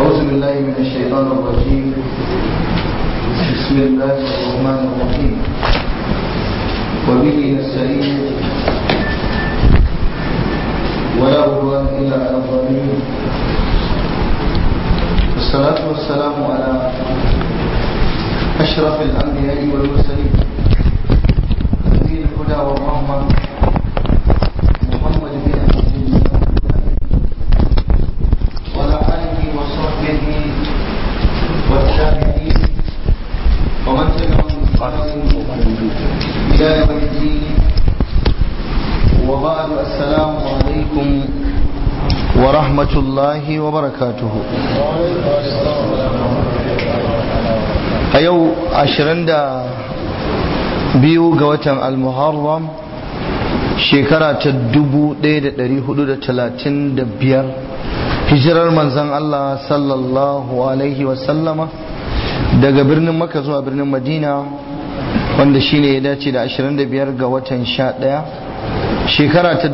أعوذ بالله من الشيطان الرجيم بسم الله الرحمن الرحيم وبه نستعين ولا عدوان إلا على الظالمين والصلاة والسلام على أشرف الأنبياء والمرسلين نبي الهدى والرحمة محمد بن عبد الله وعلى آله وصحبه والتابعين ومن تبعهم بإحسان إلى يوم الدين وبعد السلام عليكم ورحمة الله وبركاته a yau 22 ga watan al-muharram shekara ta 1435 hijirar manzan Allah sallallahu alaihi wasallama daga birnin maka zuwa birnin madina wanda shine ya dace da 25 ga watan 11 shekara ta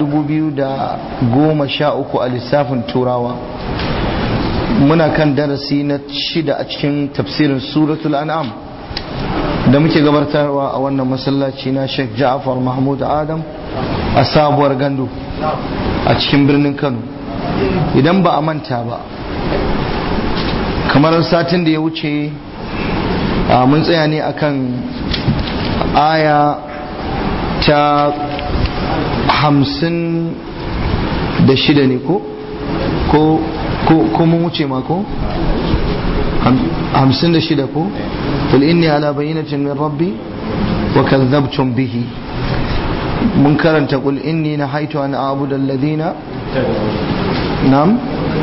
2013 a lissafin turawa muna kan darasi na shida a cikin tafsirin suratul an'am da muke gabatarwa a wannan masallaci na Sheikh Ja'far Mahmud Adam a sabuwar gandu a cikin birnin Kano idan ba a manta ba kamar satin da ya wuce mun tsaya ne akan aya ta hamsin da shida ne ko ko ko mun wuce ma ko hamsin da shida ko qul inni ala bayyinatin min rabbi wa kadhabtum bihi mun karanta qul inni nahaitu an a'budu alladhina nam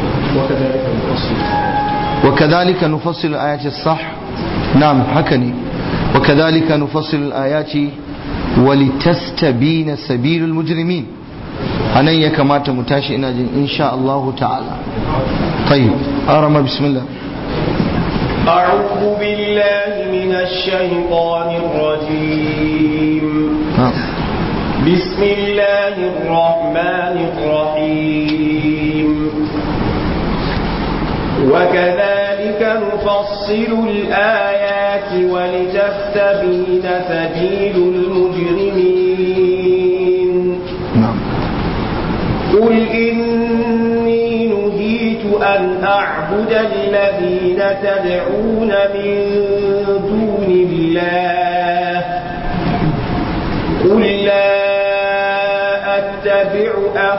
وكذلك نفصل الآيات الصح نعم حكني وكذلك نفصل الآيات ولتستبين سبيل المجرمين أنا كما تمتاشي إن شاء الله تعالى طيب أرم بسم الله أعوذ بالله من الشيطان الرجيم بسم الله الرحمن الرحيم وكذلك نفصل الآيات ولتستبين سبيل المجرمين نعم قل إني نهيت أن أعبد الذين تدعون من دون الله قل لا أتبع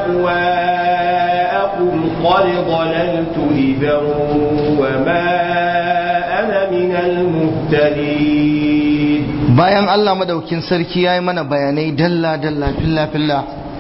أهواءكم قد ضللت إذا وما أنا من المهتدين bayan Allah madaukin sarki ya yi mana bayanai dalla-dalla filla-filla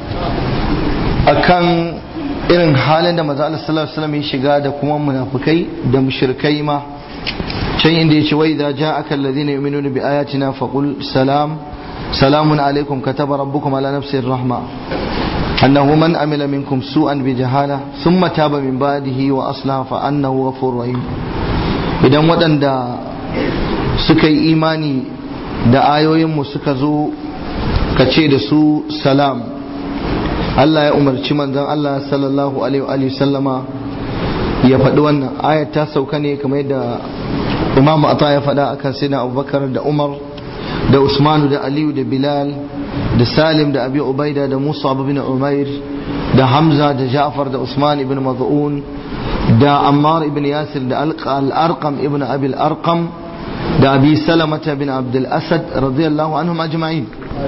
akan irin halin da maza Allah sallallahu alaihi wasallam ya shiga da kuma munafukai da mushrikai ma can inda yace wa idza ja'aka alladhina yu'minuna bi ayatina faqul salam salamun alaikum kataba rabbukum ala nafsi rahma annahu man amila minkum su'an bi jahala thumma taba min ba'dihi wa aslaha fa annahu ghafurur rahim idan waɗanda suka yi imani da ayoyinmu suka zo ka ce da su salam Allah ya umarci manzon Allah sallallahu alaihi wa sallama ya faɗi wannan ayat ta sauka ne kamar yadda Imam Ata ya faɗa akan sayyidina Abubakar da Umar da Usmanu da Aliyu da Bilal da Salim da Abi Ubaida da Musa bin Umair da Hamza da Ja'far da Usman ibn Maz'un da Ammar ibn Yasir da Al-Arqam ibn Abi Al-Arqam da Abi Salamata bin Abdul Asad radiyallahu anhum ajma'in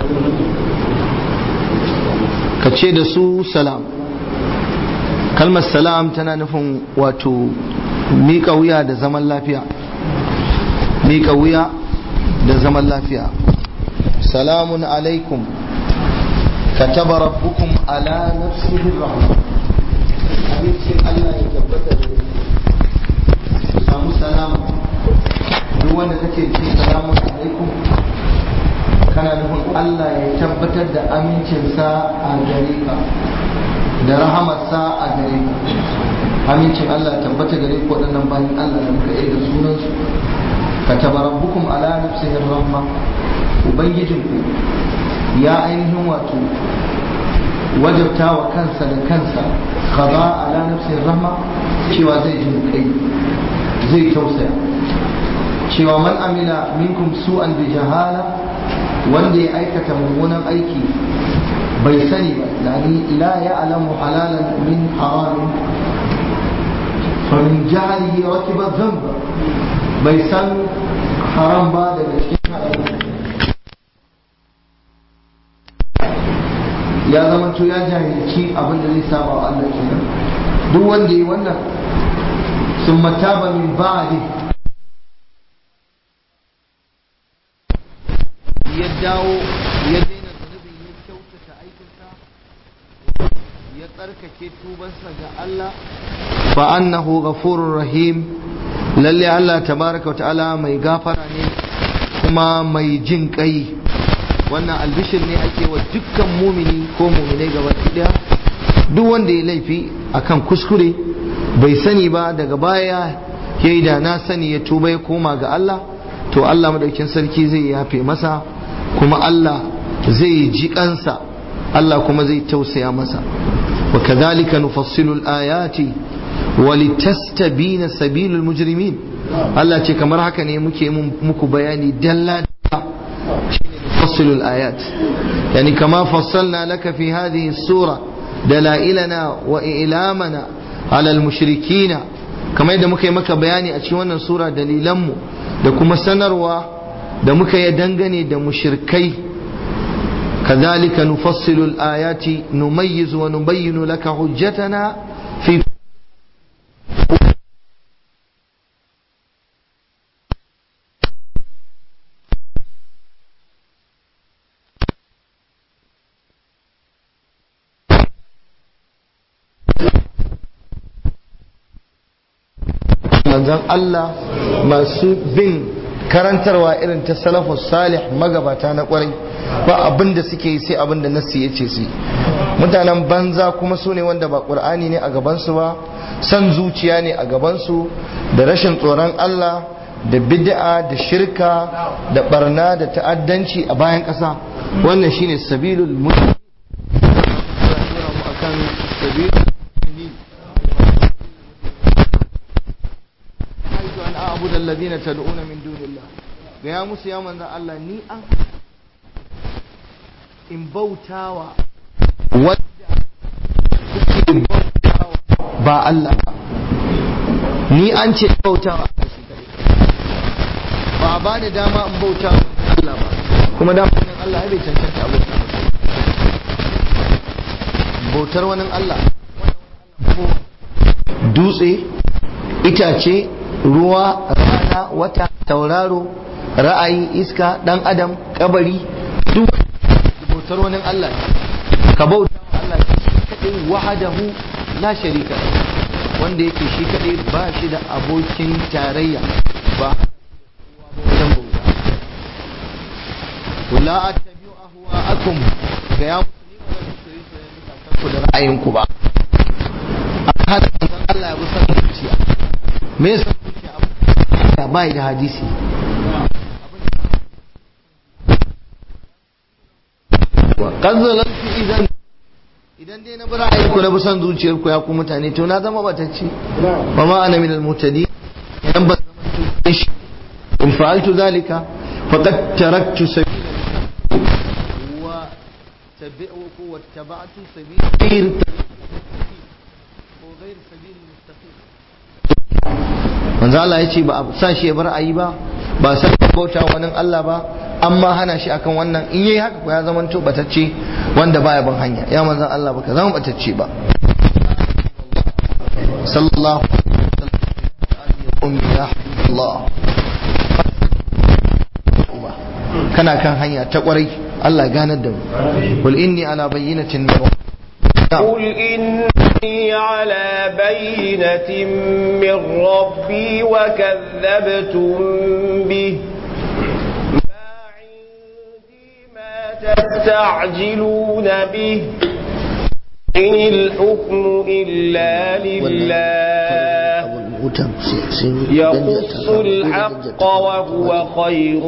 ka ce da su salam kalmar salam tana nufin wato miƙa wuya da zaman lafiya miƙa wuya da zaman lafiya salamun alaikum kataba rabbukum ala nafsihi rahma abincin Allah ya tabbata da ku samu salama duk wanda kake ce salamun alaikum kana nufin Allah ya tabbatar da amincinsa a gare ka da rahamarsa a gare ka amincin Allah ya tabbata gare ku waɗannan bayan Allah da muka da sunansu ka tabarabbukum ala nafsihi rahma ubangijinku ya ainihin wato wajabta wa kansa da kansa qada ala nafsihi rahma cewa zai ji kai zai tausaya cewa man amila minkum su'an bi jahala wanda ya aikata mummunan aiki bai sani ba yani la ya'lamu halalan min haramin fa min jahlihi rakiba dhanba bai san haram ba daga cikin haram ya zama to ya jahilci abin da zai saba wa Allah kenan duk wanda yi wannan sun mataba min ba'di ya dawo ya daina zunubi ya kyautata aikinsa ya tsarkake tubansa ga Allah fa annahu ghafurur rahim lalle Allah tabaraka wa ta'ala mai gafara ne kuma mai jin kai wannan albishir ne ake wa dukkan mumini ko muminai gaba daya duk wanda ya laifi akan kuskure bai sani ba daga baya ya yi da na sani ya tuba ya koma ga Allah to Allah madaukin sarki zai yafe masa kuma Allah zai ji kansa Allah kuma zai tausaya masa wa kadhalika nufassilu al-ayati wa litastabina sabilul mujrimin Allah ce kamar haka ne muke muku bayani dalla نفصل الآيات يعني كما فصلنا لك في هذه السورة دلائلنا وإعلامنا على المشركين كما يدى مكي مكا بياني أتشوانا سورة دليلمو da kuma sanarwa da muka yi dangane da mushirkai كذلك نفصل الآيات نميز ونبين لك حجتنا في manzon Allah masu bin karantarwa irin ta salafus salih magabata na kwarai ba abin da suke yi sai abin da nassi ya ce su mutanen banza kuma su ne wanda ba ƙur'ani ne a gabansu ba san zuciya ne a gabansu da rashin tsoron Allah da bid'a da shirka da barna da ta'addanci a bayan ƙasa wannan shine sabilul mu'min akan sabilul أعبد الذين تدعون من دون الله يا موسى يا من الله ني أن إن بوتاوا ودع با الله ni an ce bautawa ba ba da dama in bauta Allah ba kuma dama wani Allah ya bai cancanta a bauta bautar wani Allah dutse itace ruwa rana wata tauraro ra'ayi iska dan adam kabari duk bautar wani Allah ka bauta wa Allah shi kadai wahadahu la sharika wanda yake shi kadai ba shi da abokin tarayya ba wajen bauta wala attabi'u ahwa'akum ga ya musulmi ba zan soyi soyayya ku da ra'ayinku ba an hada manzon Allah ya bi san zuciya me yasa zuciya bai da hadisi kanzalantu idan idan dai na bi ra'ayin ku na bi son zuciyar ku ya ku mutane to na zama batacce ba ma ana min al-mutadi idan ba zama shi in fa'altu zalika faqad taraktu sabila wa tabi'u wa tabatu sabila ko ghair sabil mustaqim manzo Allah ya ce ba a sa shi ya bar ayi ba ba sa bauta wani Allah ba amma hana shi akan wannan in yayi haka ko ya zama to batacce wanda baya bin hanya ya manzon Allah baka zama batacce ba sallallahu alaihi wasallam ya Allah kana kan hanya ta kwarai Allah ganar da mu qul inni ala bayyinatin min قل إني على بينة من ربي وكذبتم به ما عندي ما تستعجلون به إن الحكم إلا لله يقص الحق وهو خير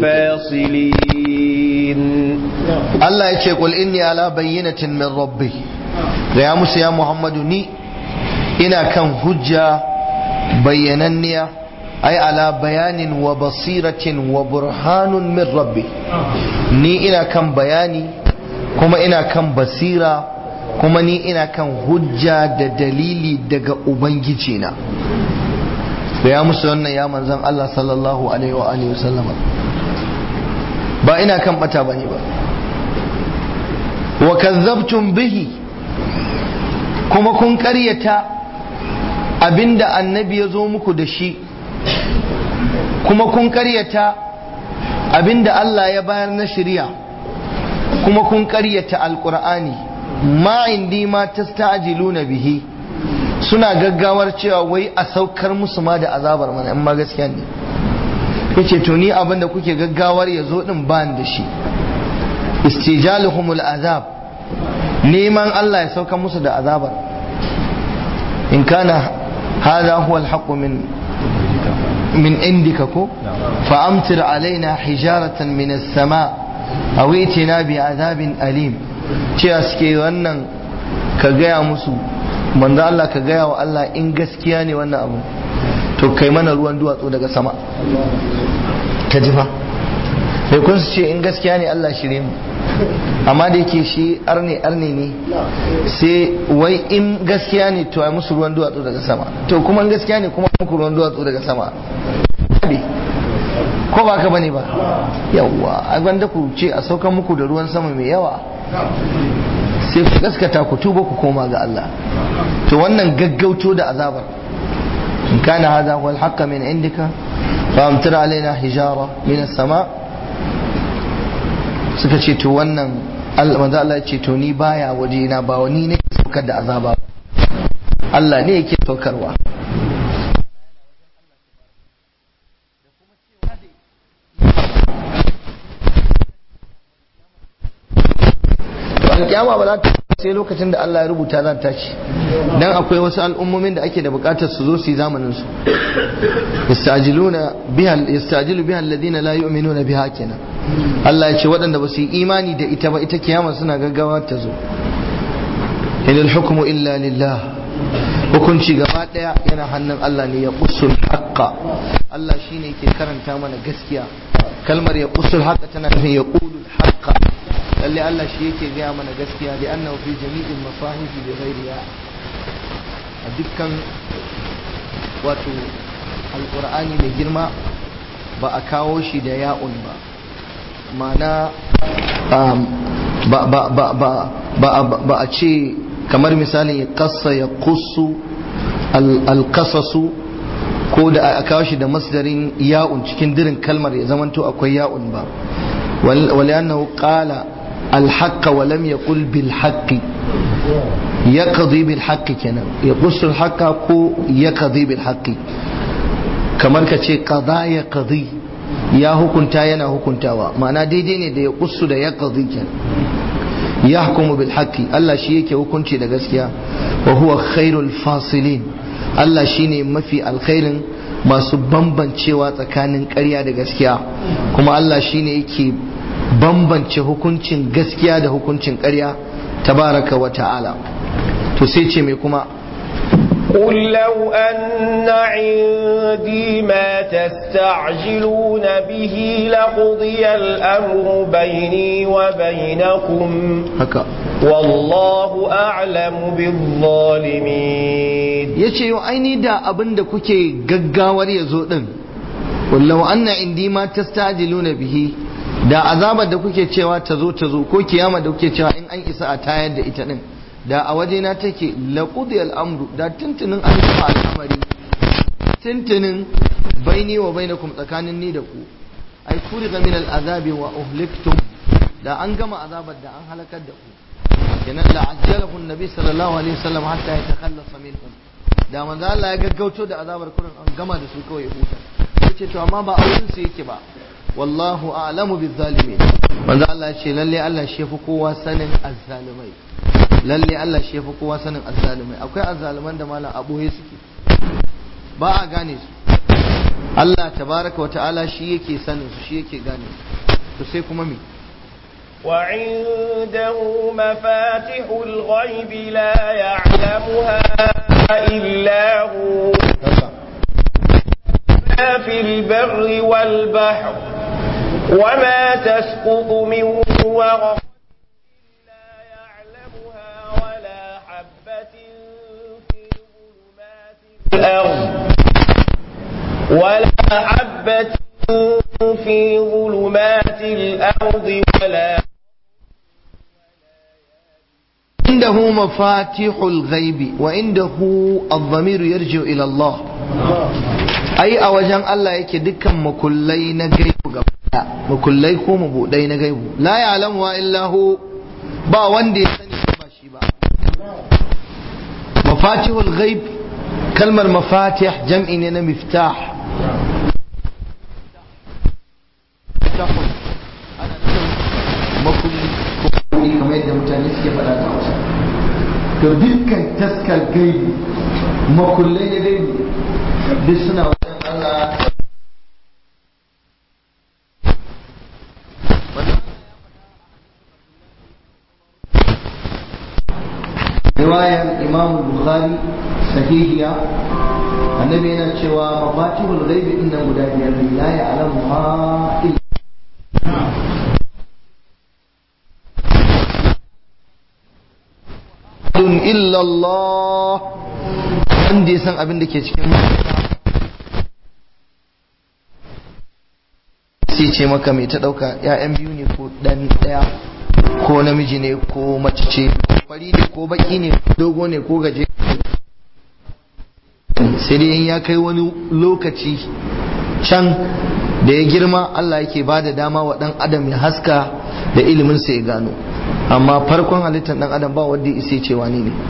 الفاصلين الله يقول إني على بينة من ربي gaya musu ya muhammadu ni ina kan hujja bayyananniya ai ala bayanin wa basiratin wa burhanun min rabbi ni ina kan bayani kuma ina kan basira kuma ni ina kan hujja da dalili daga ubangiji na da ya musu wannan ya manzan Allah sallallahu alaihi wa alihi wasallama ba ina kan bata bane ba wa kazzabtum bihi kuma kun karyata abinda annabi ya zo muku da shi kuma kun karyata abinda Allah ya bayar na shari'a kuma kun karyata alqur'ani ma indi ma tasta'jiluna bihi suna gaggawar cewa wai a saukar musu ma da azabar mana in ma gaskiya ne yace to ni abinda kuke gaggawar ya zo din ban da shi istijaluhumul azab neman Allah ya sauka musu da azabar in kana hada huwa alhaqqu min min indika ko fa amtir alaina hijaratan min as-sama aw itina bi azabin alim cewa suke wannan ka gaya musu manzo Allah ka gaya wa Allah in gaskiya ne wannan abu to kai mana ruwan duwatsu daga sama ta ji fa sai kun su ce in gaskiya ne Allah shirye mu amma da yake shi arne arne ne sai wai in gaskiya ne to ai musu ruwan duwatsu daga sama to kuma in gaskiya ne kuma muku ruwan duwatsu daga sama ko ba ka bane ba yawwa a gwanda ku ce a saukan muku da ruwan sama mai yawa sai ku gaskata ku tuba ku koma ga Allah to wannan gaggauto da azabar in kana hadha huwa al min indika fa amtir alaina hijara min as-sama suka ce to wannan manzo Allah ya ce to ni baya waje na ba wani ne saukar da azaba Allah ne yake saukarwa alkiyama ba za ta sai lokacin da Allah ya rubuta zan tashi dan akwai wasu al'ummomin da ake da bukatar su zo su yi zamanin su yastajiluna biha yastajilu biha alladhina la yu'minuna biha kenan Allah ya ce waɗanda ba su yi imani da ita ba ita kiyama suna gaggawa ta zo inal hukmu illa lillah hukunci gaba daya yana hannun Allah ne ya qusul haqqa Allah shine yake karanta mana gaskiya kalmar ya qusul haqqa tana nufin ya qulul haqqa lalle Allah shi yake gaya mana gaskiya da annahu fi jami'in masahifi bi ghairiha a dukkan wato alqur'ani mai girma ba a kawo shi da ya'un ba ma'ana ba ba ba ba ba a ce kamar misalin ya kassa ya kusu alkasasu ko da a kawo shi da masdarin ya'un cikin dirin kalmar ya zamanto akwai ya'un ba ولأنه قال الحق ولم يقل بالحق يقضي بالحق كنا يقص الحق كو يقضي بالحق kamar ka ce kaza ya kazi ya hukunta yana hukuntawa ma'ana daidai ne da ya kusu da ya kazi ya hukumu bil haqqi Allah shi yake hukunci da gaskiya wa huwa khairul fasilin Allah shine mafi alkhairin masu bambancewa tsakanin ƙarya da gaskiya kuma Allah shine yake bambance hukuncin gaskiya da hukuncin ƙarya tabaraka wa ta'ala to sai ce mai kuma قل لو أن عندي ما تستعجلون به لقضي الأمر بيني وبينكم haka والله أعلم بالظالمين yace yau aini da abin da kuke gaggawar ya zo din wallahu anna indi ma tastajiluna bihi da azabar da kuke cewa ta zo ta zo ko kiyama da kuke cewa in an isa a tayar da ita din da a waje na take laqudi al'amru da tuntunin an gama al'amari tuntunin baini wa bainakum tsakanin ni da ku ai furiga min al'azabi wa uhliktum da an gama azabar da an halakar da ku kenan la ajjalahu annabi sallallahu alaihi wasallam hatta yatakhallasa minhum da manzo Allah ya gaggauto da azabar kurin an gama da su kawai ya huta yace to amma ba auren su yake ba wallahu a'lamu bizzalimin manzo Allah ya ce lalle Allah shi yafi kowa sanin azzalimai lalle Allah shi yafi kowa sanin azzalimai akwai azzaliman da malam aboye suke ba a gane su Allah tabaraka wa ta'ala shi yake sanin su shi yake gane su to sai kuma me وعنده مفاتح الغيب لا يعلمها إلا هو في البر والبحر وما تسقط من ورق لا يعلمها ولا حبة في ظلمات الأرض ولا حبة في ظلمات الأرض ولا عنده مفاتيح الغيب وعنده الضمير يرجع إلى الله أي أوجان الله يكي دكا مكلي نغيب مكلي كو مبودي نغيب لا يعلمها إلا هو با وندي سني با شي با مفاتيح الغيب كلمة مفاتيح جمع إننا مفتاح makulli ko kamar yadda mutane suke faɗa ta hausa to dukkan taskar gaibi makullai da gaibi duk suna wajen Allah riwayar imam bukhari sahihiya annabi yana cewa mafatihul ghaibi inna guda biyar ne la ya'lamuha illa illa Allah wanda ya san abin da ke cikin sai ce maka mai ta dauka ya'yan biyu ne ko dan daya ko namiji ne ko mace ce fari ne ko baki ne dogo ne ko gaje sai dai in ya kai wani lokaci can da ya girma Allah yake ba da dama wa dan adam ya haska da ilimin sa ya gano amma farkon halittar dan adam ba wanda isa ce wani ne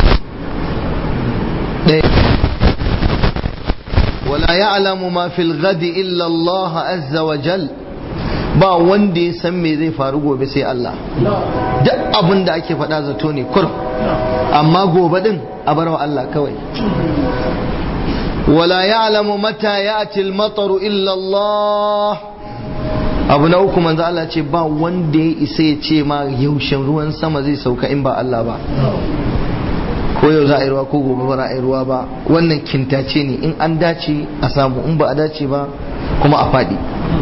wala ya'lamu ma fil ghadi illa Allah azza wa jal ba wanda ya san me zai faru gobe sai Allah duk abin da ake faɗa zato ne kur amma gobe din a bar wa Allah kawai wala ya'lamu mata ya'ti al-matar illa Allah abu na uku manzo Allah ce ba wanda ya isa ya ce ma yaushen ruwan sama zai sauka in ba Allah ba ko yau za a yi ruwa ko gobe ba a yi ruwa ba wannan kintace ne in an dace a samu in ba a dace ba kuma a faɗi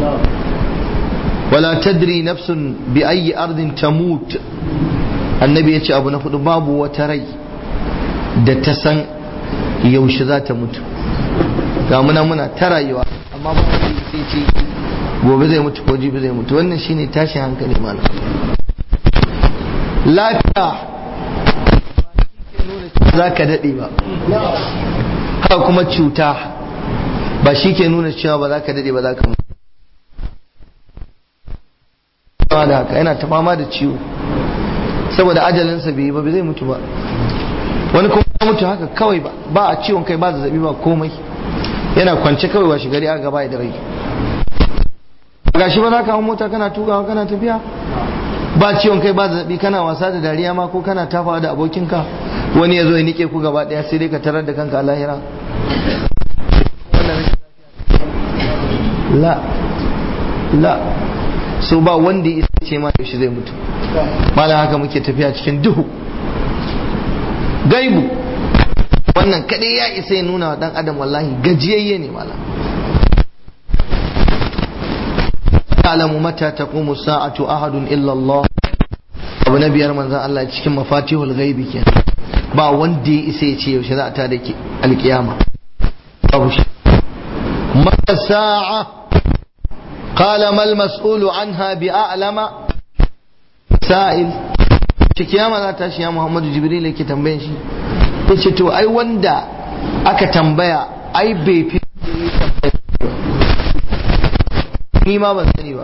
wala tadri nafsun bi ayi ardin tamut annabi ya ce abu na hudu babu wata rai da ta san yaushe za ta mutu ga muna muna ta rayuwa amma ba sai ce gobe zai mutu ko jibi zai mutu wannan shine tashin hankali malam lafiya za ka daɗe ba haka kuma cuta ba shi ke nuna cewa ba za ka daɗe ba za ka mutu da haka yana ta fama da ciwo saboda ajalinsa bai yi ba zai mutu ba wani kuma ya mutu haka kawai ba ba a ciwon kai ba zazzabi ba komai yana kwance kawai wa shigari aka gaba da rai gashi ba za ka hau mota kana tukawa kana tafiya ba ciwon kai ba zazzabi kana wasa da dariya ma ko kana tafawa da abokinka wani ya zo ya nike ku gaba daya sai dai ka tarar da kanka a lahira la la so ba wanda ya ce ma yaushe zai mutu malam haka muke tafiya cikin duhu gaibu wannan kadai ya isa ya nuna wa dan adam wallahi gajiyayye ne malam ta'lamu mata taqumu sa'atu ahadun illa Allah abu na biyar manzon Allah cikin mafatihul ghaibi ke ba wanda ya isa ya ce yaushe za a ta da alkiyama babu shi mata sa'a qala mal mas'ulu anha bi a'lama sa'il ce kiyama za ta shi ya Muhammadu Jibril yake tambayan shi yace to ai wanda aka tambaya ai bai fi ni ma ban sani ba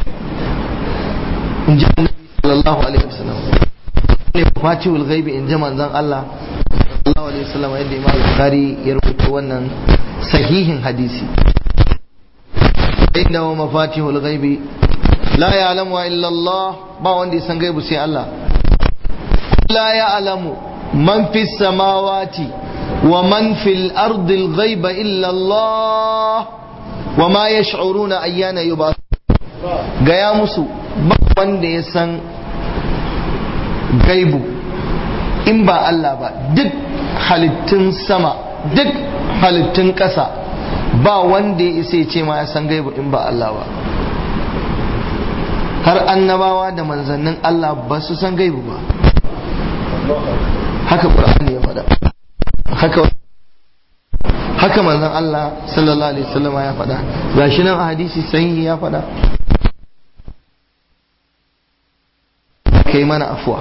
in ji annabi sallallahu alaihi wasallam ne fatihul ghaibi in ji manzon Allah sallallahu alaihi wasallam yadda Imam Bukhari ya rubuta wannan sahihin hadisi inda wa mafatihul ghaibi la ya'lamu illa Allah ba wanda ya san gaibu sai Allah la ya'lamu man fis samawati wa man fil ardi al ghaiba illa Allah wa ma yash'uruna ayyana yub'ath gaya musu ba wanda ya san gaibu in ba Allah ba duk halittun sama duk halittun ƙasa ba wanda ya isa ya ce ma ya san gaibu in ba Allah ba har annabawa da manzannin Allah ba su san gaibu ba haka Qur'ani ya faɗa haka haka manzon Allah sallallahu alaihi wasallam ya faɗa gashi nan a hadisi sahihi ya faɗa kai mana afuwa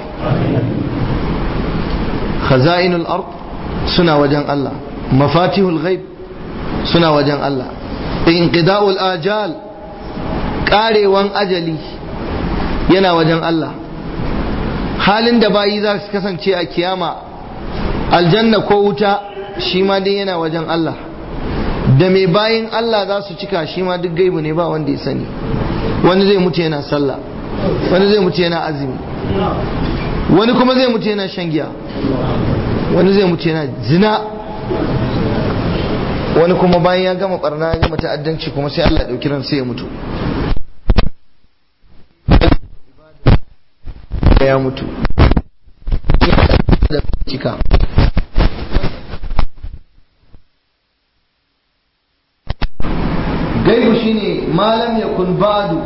khaza'inul ard suna wajen Allah mafatihul ghaib suna wajen Allah inqida'ul ajal karewan ajali yana wajen Allah halin da bayi za su kasance a kiyama aljanna ko wuta shi ma dai yana wajen Allah da mai bayin Allah za su cika shi ma duk gaibu ne ba wanda ya sani wani zai mutu yana sallah wani zai mutu yana azumi wani kuma zai mutu yana shan giya wani zai mutu yana zina wani kuma bayan ya gama barna ya gama ta'addanci kuma sai Allah ya dauki ran sai ya mutu ya mutu da cika gaibu shine malam yakun badu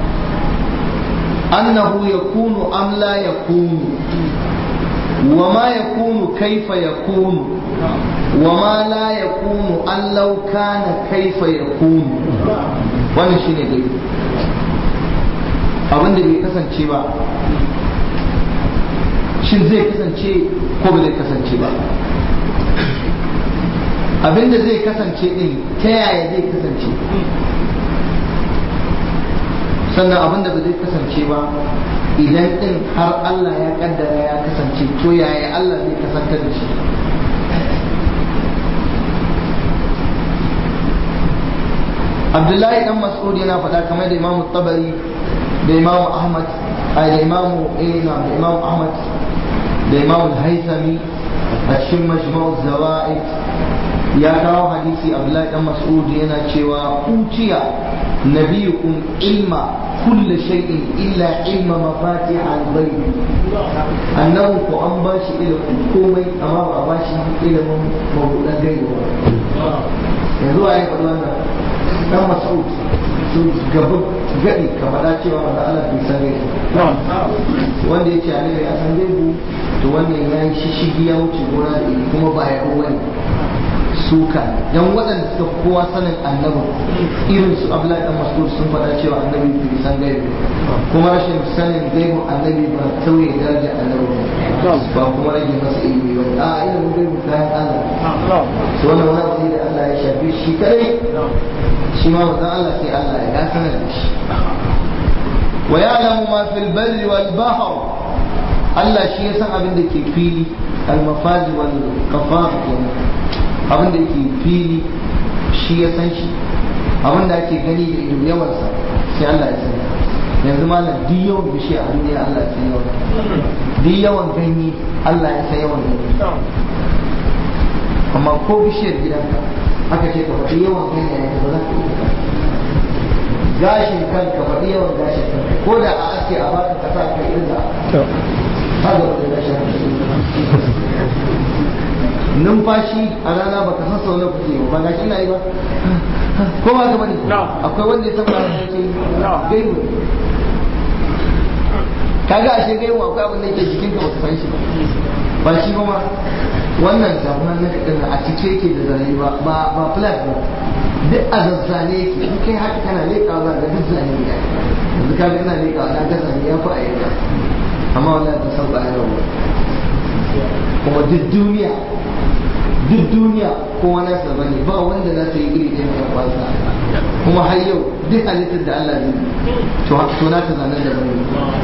annahu yakunu am la yakunu وما يكون كيف يكون وما لا يكون أن لو كان كيف يكون wannan shine gaibu abin da bai kasance ba shin zai kasance ko ba zai kasance ba abin da zai kasance din ta yaya zai kasance sannan abin da ba zai kasance ba idan din har Allah ya kaddara ya kasance to yaya Allah zai kasantar da shi Abdullahi dan Mas'ud yana faɗa kamar da Imam Tabari da Imam Ahmad da Imam Ina da Imam Ahmad da Imam Al-Haythami a cikin Majma'u Zawaid ya kawo hadisi Abdullahi dan Mas'ud yana cewa utiya nabiyukum ilma كل شيء إلا علم مفاتيح الغيب أنه ko an ba shi ilimin komai amma ba ba shi ilimin mabuɗan gaibu yanzu a yi faɗi wannan dan mas'ud su gaba gadi ka faɗa cewa wanda Allah bai san gaibu wanda ya ce annabi ya san gaibu to wannan ya yi shishigi ya wuce gona da kuma ba ya wani suka dan waɗanda suka kowa sanin annabi irin su Abdullahi dan Mas'ud sun faɗa cewa annabi bai san gaibi kuma rashin sanin gaibin annabi ba tauye daraja annabi ba kuma rage masa ilimi ba a ilimin gaibi kayan Allah su wannan wani abu ne da Allah ya shafi shi kadai shi ma wannan Allah sai Allah ya sanar da shi wa ya'lamu ma fil barri wal bahr Allah shi ya san abin da ke fili al-mafazi wal qafaf abin da yake fili shi ya san shi abin da ake gani da ido yawansa sai Allah ya sani yanzu ma duk yawan bishiya a duniya Allah ya san yawan duk yawan ganye Allah ya san yawan ganye amma ko bishiyar gidanka aka ce ka faɗi yawan ganye ya ba za ka iya gashin kanka faɗi yawan gashin kanka ko da a ake a baka kasa ka irga haka wani gashin numfashi a rana baka san sau na kuke ba ga shi na yi ba ko ba ka bane akwai wanda ya san ba yake gaibu kaga ashe gaibu akwai abin da yake jikin ka baka san shi ba shi kuma wannan zamunan na kadin a cike yake da zane ba ba ba flat ba duk a zazzane yake in kai haka kana leƙawa za ga duk zane ne yanzu kaga ina leƙawa na ga zane ya fi a yanka amma wallahi ta san ba ya kuma duk duniya duk duniya kowa na sa bane ba wanda za ta yi iri ɗaya mai kwasa kuma har yau duk halittar da Allah zai to to na ta zanen da bane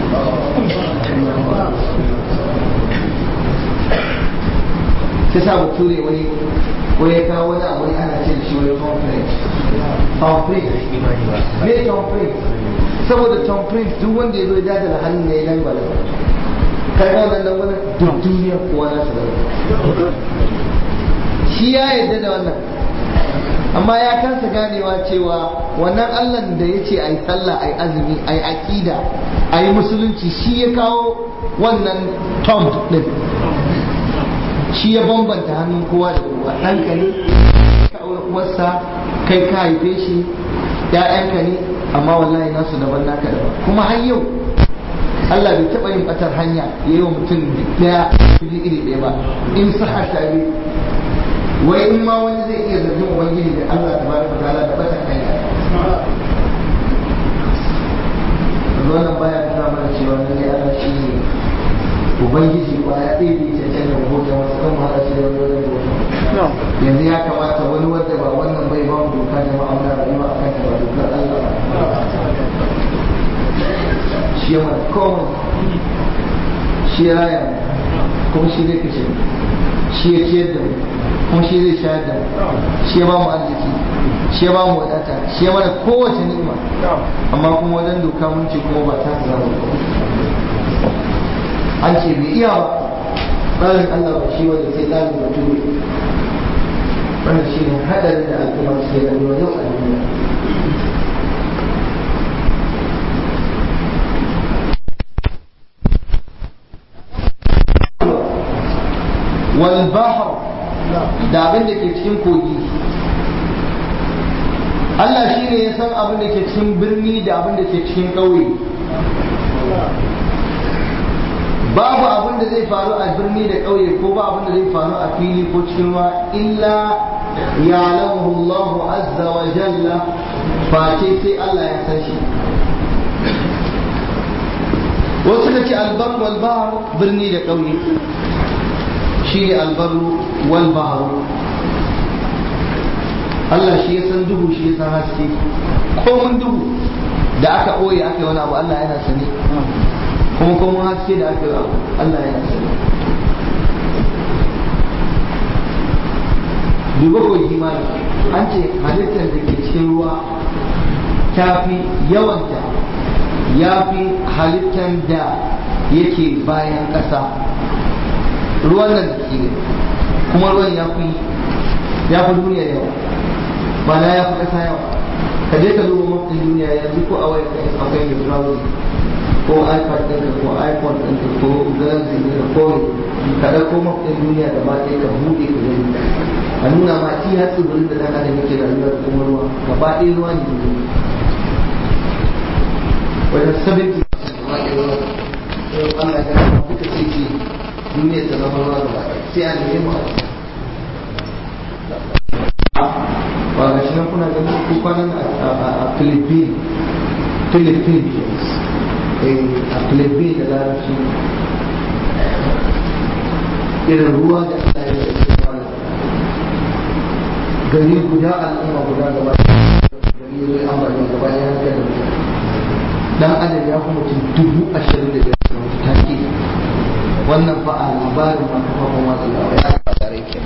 sai sa bature wani ko ya kawo wani abu ne ana ce da shi wani tom print tom print me tom print saboda tom print duk wanda ya zo ya dadala hannun ne ya dangwala kai ga wannan dangwala duk duniya kowa na sa bane shi ya yarda da wannan amma ya kansa ganewa cewa wannan allah da ya ce a yi sallah a yi azumi a yi aƙida a yi musulunci shi ya kawo wannan tom ɗin shi ya bambanta hannun kowa da kowa ɗanka ne ka aure uwarsa kai ka haife shi ‘ya'yanka ne amma wallahi nasu daban naka daban kuma har yau Allah bai taɓa yin ɓatar hanya ya yi wa mutum ɗaya fili iri ɗaya ba in saha tare wai in ma wani zai iya zargin ubangiji da Allah ta baraka ta'ala da ɓatar hanya wannan baya nuna mana cewa lalle Allah shi ne ubangiji ba ya ɗaya da ya cancanta rahoton wasu ɗan wahala shi da wani wajen bauta yanzu ya kamata wani wanda ba wannan bai ba mu doka jama'a muna rayuwa a kanta ba dokar Allah shi ya mana komai shi ya raya kuma shi zai kashe shi ya ciyar da mu kuma shi zai shayar da mu shi ya ba mu arziki shi ya ba mu wadata shi ya mana kowace ni'ima amma kuma wajen doka mun ce kuma ba ta zama an ce bai iya ba tsarin Allah ba shi wanda sai tsarin mutum ne wannan shi ne hadarin da al'umma suke rayuwa yau a duniya wal bahr da abin da ke cikin kogi Allah shi ne ya san abin da ke cikin birni da abin da ke cikin ƙauye babu abin da zai faru a birni da ƙauye ko ba abin da zai faru a fili ko cikin ruwa illa ya'lamuhu Allahu azza wa jalla face sai Allah ya san shi wasu da ce albar wal bahr birni da ƙauye shi ne albaru wal bahr Allah shi ya san duhu shi ya san haske komun duhu da aka ɓoye aka yi wani abu Allah yana sani kuma kuma haske da aka yi abu Allah yana sani duba kogi ma an ce halittar da ke cikin ruwa ta fi yawanta ya fi halittar da yake bayan ƙasa ruwan nan da ke kuma ruwan ya fi ya fi duniya yawa ba na ya fi ƙasa yawa ka je ka duba mafi duniya yanzu ko a waya akwai mai browser ko ipad ɗinka ko iphone ɗinka ko galaxy ɗinka ko ka ɗauko mafi duniya da ba ɗaya ka buɗe ka gani a nuna ma ci har tsibirin da ɗan adam yake rayuwa da kuma ruwa gaba ɗaya ruwa ne duniya wajen 70 gaba ɗaya ruwa Allah ya gama duka sai ce duniya ta zama ruwa gaba ɗaya sai a nemi mu ba ga shi nan kuna ganin ko kwanan a Philippines Philippines a Philippines da larabci irin ruwa da Allah ya yi gari guda al'umma guda gaba gari zai amfani gaba ya haka da dan adam ya kuma mutum dubu ashirin da biyar ta ke wannan fa a labarin ma kafa kuma masu labarai ya labarai ke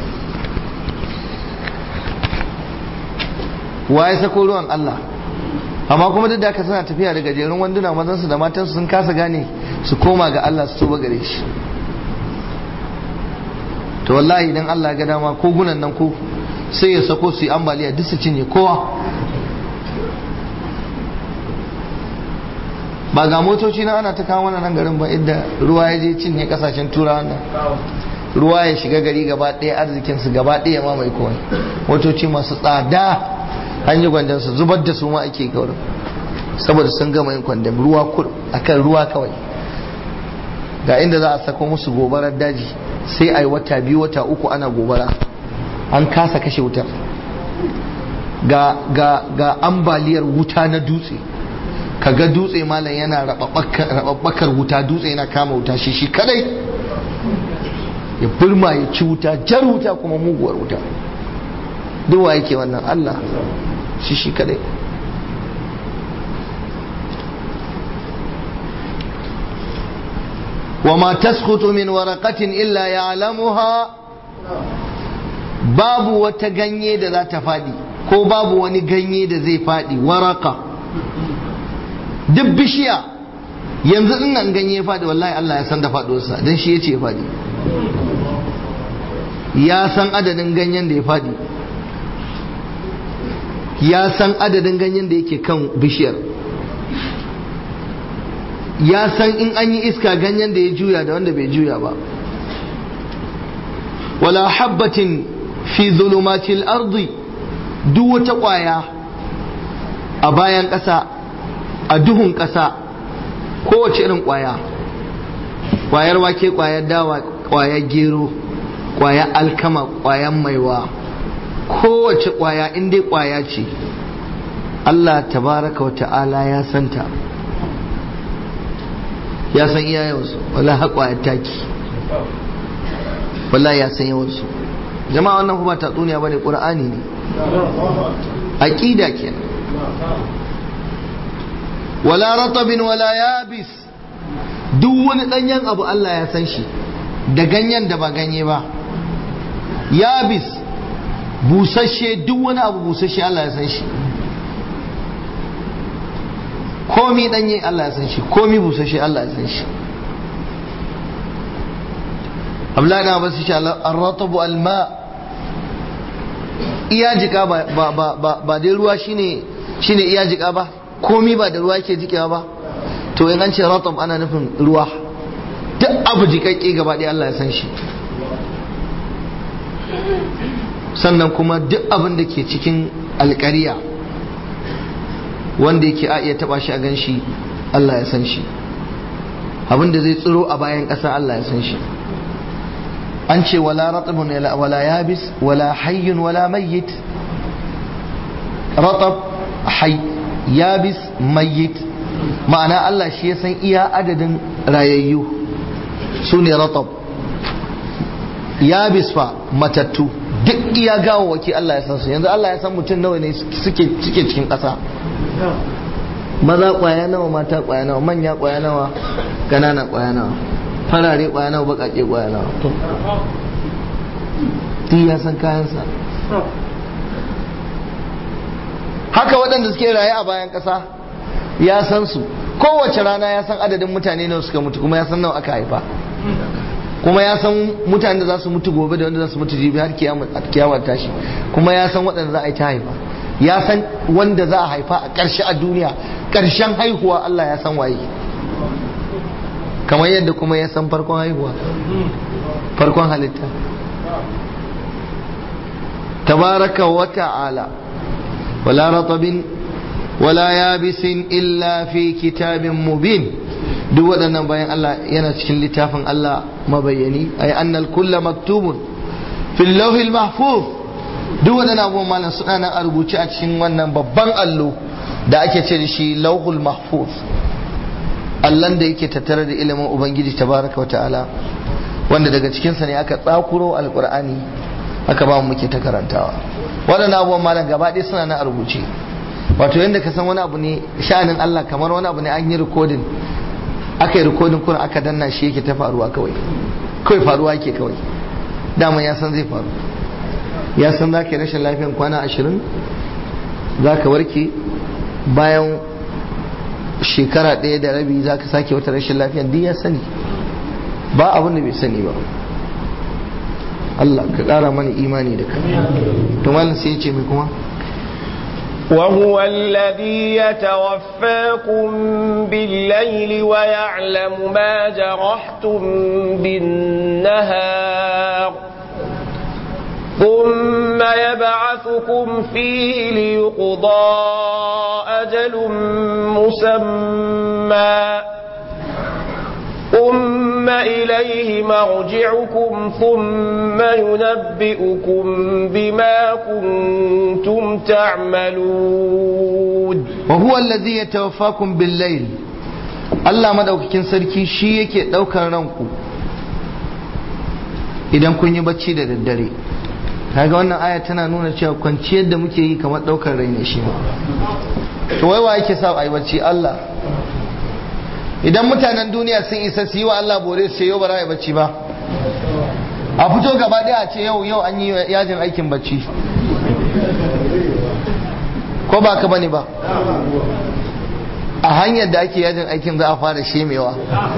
wa ya sako ruwan Allah amma kuma duk da aka suna tafiya da gajerun wanduna mazansu da matansu sun kasa gane su koma ga Allah su tuba gare shi to wallahi idan Allah ga dama ko gunan nan ko sai ya sako su yi ambaliya duk su cinye kowa ba ga motoci na ana ta kawo mana nan garin ba inda ruwa ya je cinye kasashen turawa nan ruwa ya shiga gari gaba ɗaya arzikinsu gaba ɗaya ma mai kowai motoci masu tsada an yi gwandon su zubar da su ma ake gaurin saboda sun gama yin kwandon ruwa kur akan ruwa kawai ga inda za a sako musu gobarar daji sai a yi wata biyu wata uku ana gobara an kasa kashe wutar ga, ga, ga ambaliyar wuta na dutse kaga dutse malam yana rababbakar wuta dutse yana kama wuta shi shi kadai ya burma ya ci wuta jar wuta kuma muguwar wuta duwa yake wannan Allah shi shi kadai وما تسقط من ورقة إلا يعلمها babu wata ganye da za ta faɗi ko babu wani ganye da zai faɗi waraka duk bishiya yanzu in nan ganye ya faɗi wallahi Allah ya san da faɗuwarsa don shi ya ce ya faɗi ya san adadin ganyen da ya faɗi ya san adadin ganyen da yake kan bishiyar ya san in an yi iska ganyen da ya juya da wanda bai juya ba wala habbatin fi zulumatil ardi duk wata ƙwaya a bayan ƙasa a duhun ƙasa kowace irin ƙwaya ƙwayar wake ƙwayar dawa ƙwayar gero ƙwayar alkama ƙwayar maiwa kowace ƙwaya in dai ƙwaya ce Allah tabaraka wa ta'ala ya santa ya san iya yawansu wala haƙwa ya taki wala ya san yawansu jama'a wannan kuma tatsuniya bane qur'ani ne aqida kenan wala ratabin wala yabis duk wani danyen abu Allah ya san shi da ganyen da ba ganye ba yabis busasshe duk wani abu busasshe Allah ya san shi komi danye Allah ya san shi komi busasshe Allah ya san shi Abdullahi na basu shi ar-ratabu al-ma iya jika ba ba ba ba dai ruwa shine shine iya jika ba komi ba da ruwa yake jikewa ba to in an ce ratab ana nufin ruwa duk abu jikakke gaba ɗaya Allah ya san shi sannan kuma duk abin da ke cikin alƙariya wanda yake a iya taba shi a gan shi Allah ya san shi abin da zai tsiro a bayan ƙasa Allah ya san shi an ce wala ratabun wala yabis wala hayyun wala mayyit ratab hay yabis mayyit ma'ana Allah shi ya san iya adadin rayayyu su ne ratab yabis fa matattu duk iya gawawaki Allah ya san su yanzu Allah ya san mutum nawa ne suke cikin ƙasa maza kwaya nawa mata kwaya nawa manya kwaya nawa ganana kwaya nawa farare kwaya nawa bakake kwaya nawa duk ya san kayansa haka waɗanda suke raye a bayan ƙasa ya san su kowace rana ya san adadin mutane nawa suka mutu kuma ya san nawa aka haifa kuma ya san mutane da za su mutu gobe da wanda za su mutu jibi har kiyama tashi kuma ya san waɗanda za a yi ta haifa ya san wanda za a haifa a ƙarshe a duniya ƙarshen haihuwa Allah ya san waye kamar yadda kuma ya san farkon haihuwa farkon halitta tabaraka wa ta'ala wala ratabin wala yabisin illa fi kitabin mubin duk waɗannan bayan Allah yana cikin littafin Allah mabayyani ay annal kulla maktubun fil lawhil mahfuz duk waɗannan abubuwan malam suna nan a rubuce a cikin wannan babban allo da ake ce da shi lauhul mahfuz allon da yake tattare da ilimin ubangiji tabaraka wa ta'ala wanda daga cikinsa ne aka tsakuro alkur'ani aka ba mu muke ta karantawa waɗannan abubuwan malam gaba ɗaya suna nan a rubuce wato yadda ka san wani abu ne sha'anin Allah kamar wani abu ne an yi rikodin aka yi rikodin kuma aka danna shi yake ta faruwa kawai kawai faruwa yake kawai dama ya san zai faru ya san za ka yi rashin lafiyan kwana ashirin za ka warke bayan shekara ɗaya da rabi za ka sake wata rashin lafiyan duk ya sani ba abin da bai sani ba Allah ka ƙara mana imani da kai to malam sai ya ce mai kuma وهو الذي يتوفاكم بالليل ويعلم ما جرحتم بالنهار ثم يبعثكم فيه ليقضى أجل مسمى ثم إليه مرجعكم ثم ينبئكم بما كنتم تعملون وهو الذي يتوفاكم بالليل Allah madaukakin sarki shi yake ɗaukar ranku idan kun yi bacci da daddare kaga wannan aya tana nuna cewa kwanciyar da muke yi kamar ɗaukar rai ne shi ma to wai wa yake sa a yi bacci Allah idan mutanen duniya sun isa su yi wa Allah bore su yau ba za a yi bacci ba a fito gaba ɗaya a ce yau yau an yi yajin aikin bacci ko ba ka bane ba a hanyar da ake yajin aikin za a fara shemewa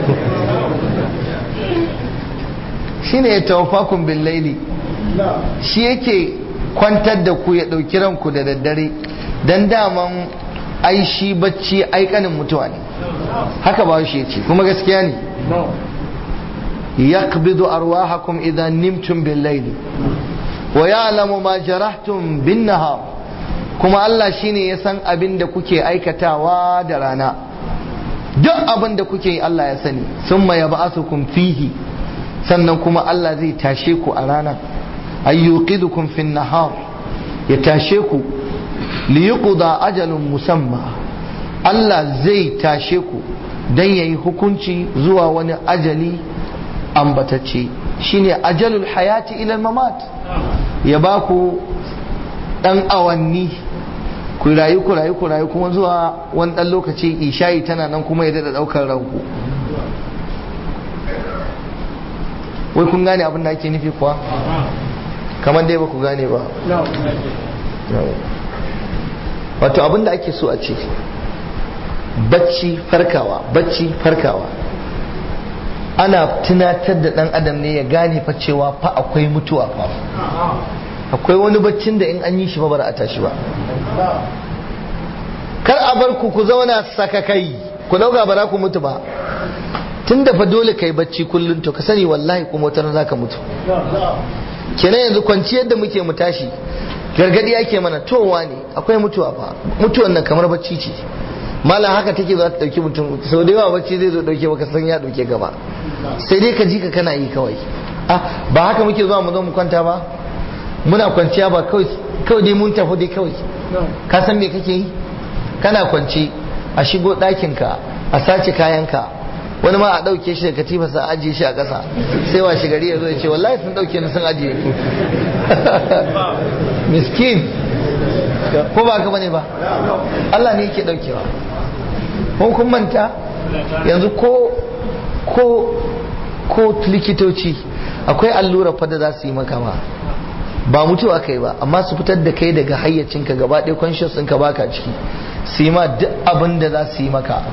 shi ne ya tawafakun bin laili shi yake kwantar da ku ya ɗauki ranku da daddare don daman ai shi bacci aikanin mutuwa ne haka ba shi ce kuma gaskiya ne yaqbidu arwahakum idan nimtum bil layli wa ya'lamu ma jarahtum bin nahar kuma Allah shine ya san abin da kuke aikatawa da rana duk abin da kuke yi Allah ya sani summa yab'athukum fihi sannan kuma Allah zai tashe ku a rana ayyuqidukum fin nahar ya tashe ku liyuqda ajalun musamma Allah zai tashe ku dan yayi hukunci zuwa wani ajali ambatacce shine ajalul hayati ila mamat ya ba ku dan awanni ku rayu ku rayu ku rayu kuma zuwa wani dan lokaci isha'i tana nan kuma ya dada daukar ranku wai kun gane abin da ake nufi kuwa kamar dai ba ku gane ba wato abin da ake so a ce bacci farkawa bacci farkawa ana tunatar da dan adam ne ya gane fa cewa fa akwai mutuwa fa akwai wani baccin da in an yi shi ba bara a tashi ba kar a bar ku ku zauna sakakai ku dauka ba za ku mutu ba tun da fa dole kai bacci kullum to ka sani wallahi kuma wata za ka mutu kenan yanzu kwanciyar da muke mu tashi gargadi ake mana towa ne akwai mutuwa fa mutuwan nan kamar bacci ce malam haka take za ta dauki mutum sau da yawa bacci zai zo dauke baka san ya dauke gaba sai dai ka ji ka kana yi kawai ah ba haka muke zuwa mu zo mu kwanta ba muna kwanciya ba kawai kawai dai mun tafi dai kawai ka san me kake yi kana kwance a shigo ɗakinka a sace kayanka wani ma a ɗauke shi da katifa sa ajiye shi a ƙasa sai wa gari ya zo ya ce wallahi sun ɗauke ni sun ajiye ku miskin ko ba ka bane ba Allah ne yake ɗaukewa kun kun manta yanzu ko ko ko likitoci akwai allura fa da za su yi maka ma ba mutuwa kai ba amma su fitar da kai daga hayyacinka gaba ɗaya conscious ɗinka baka ciki su yi ma duk abin da za su yi maka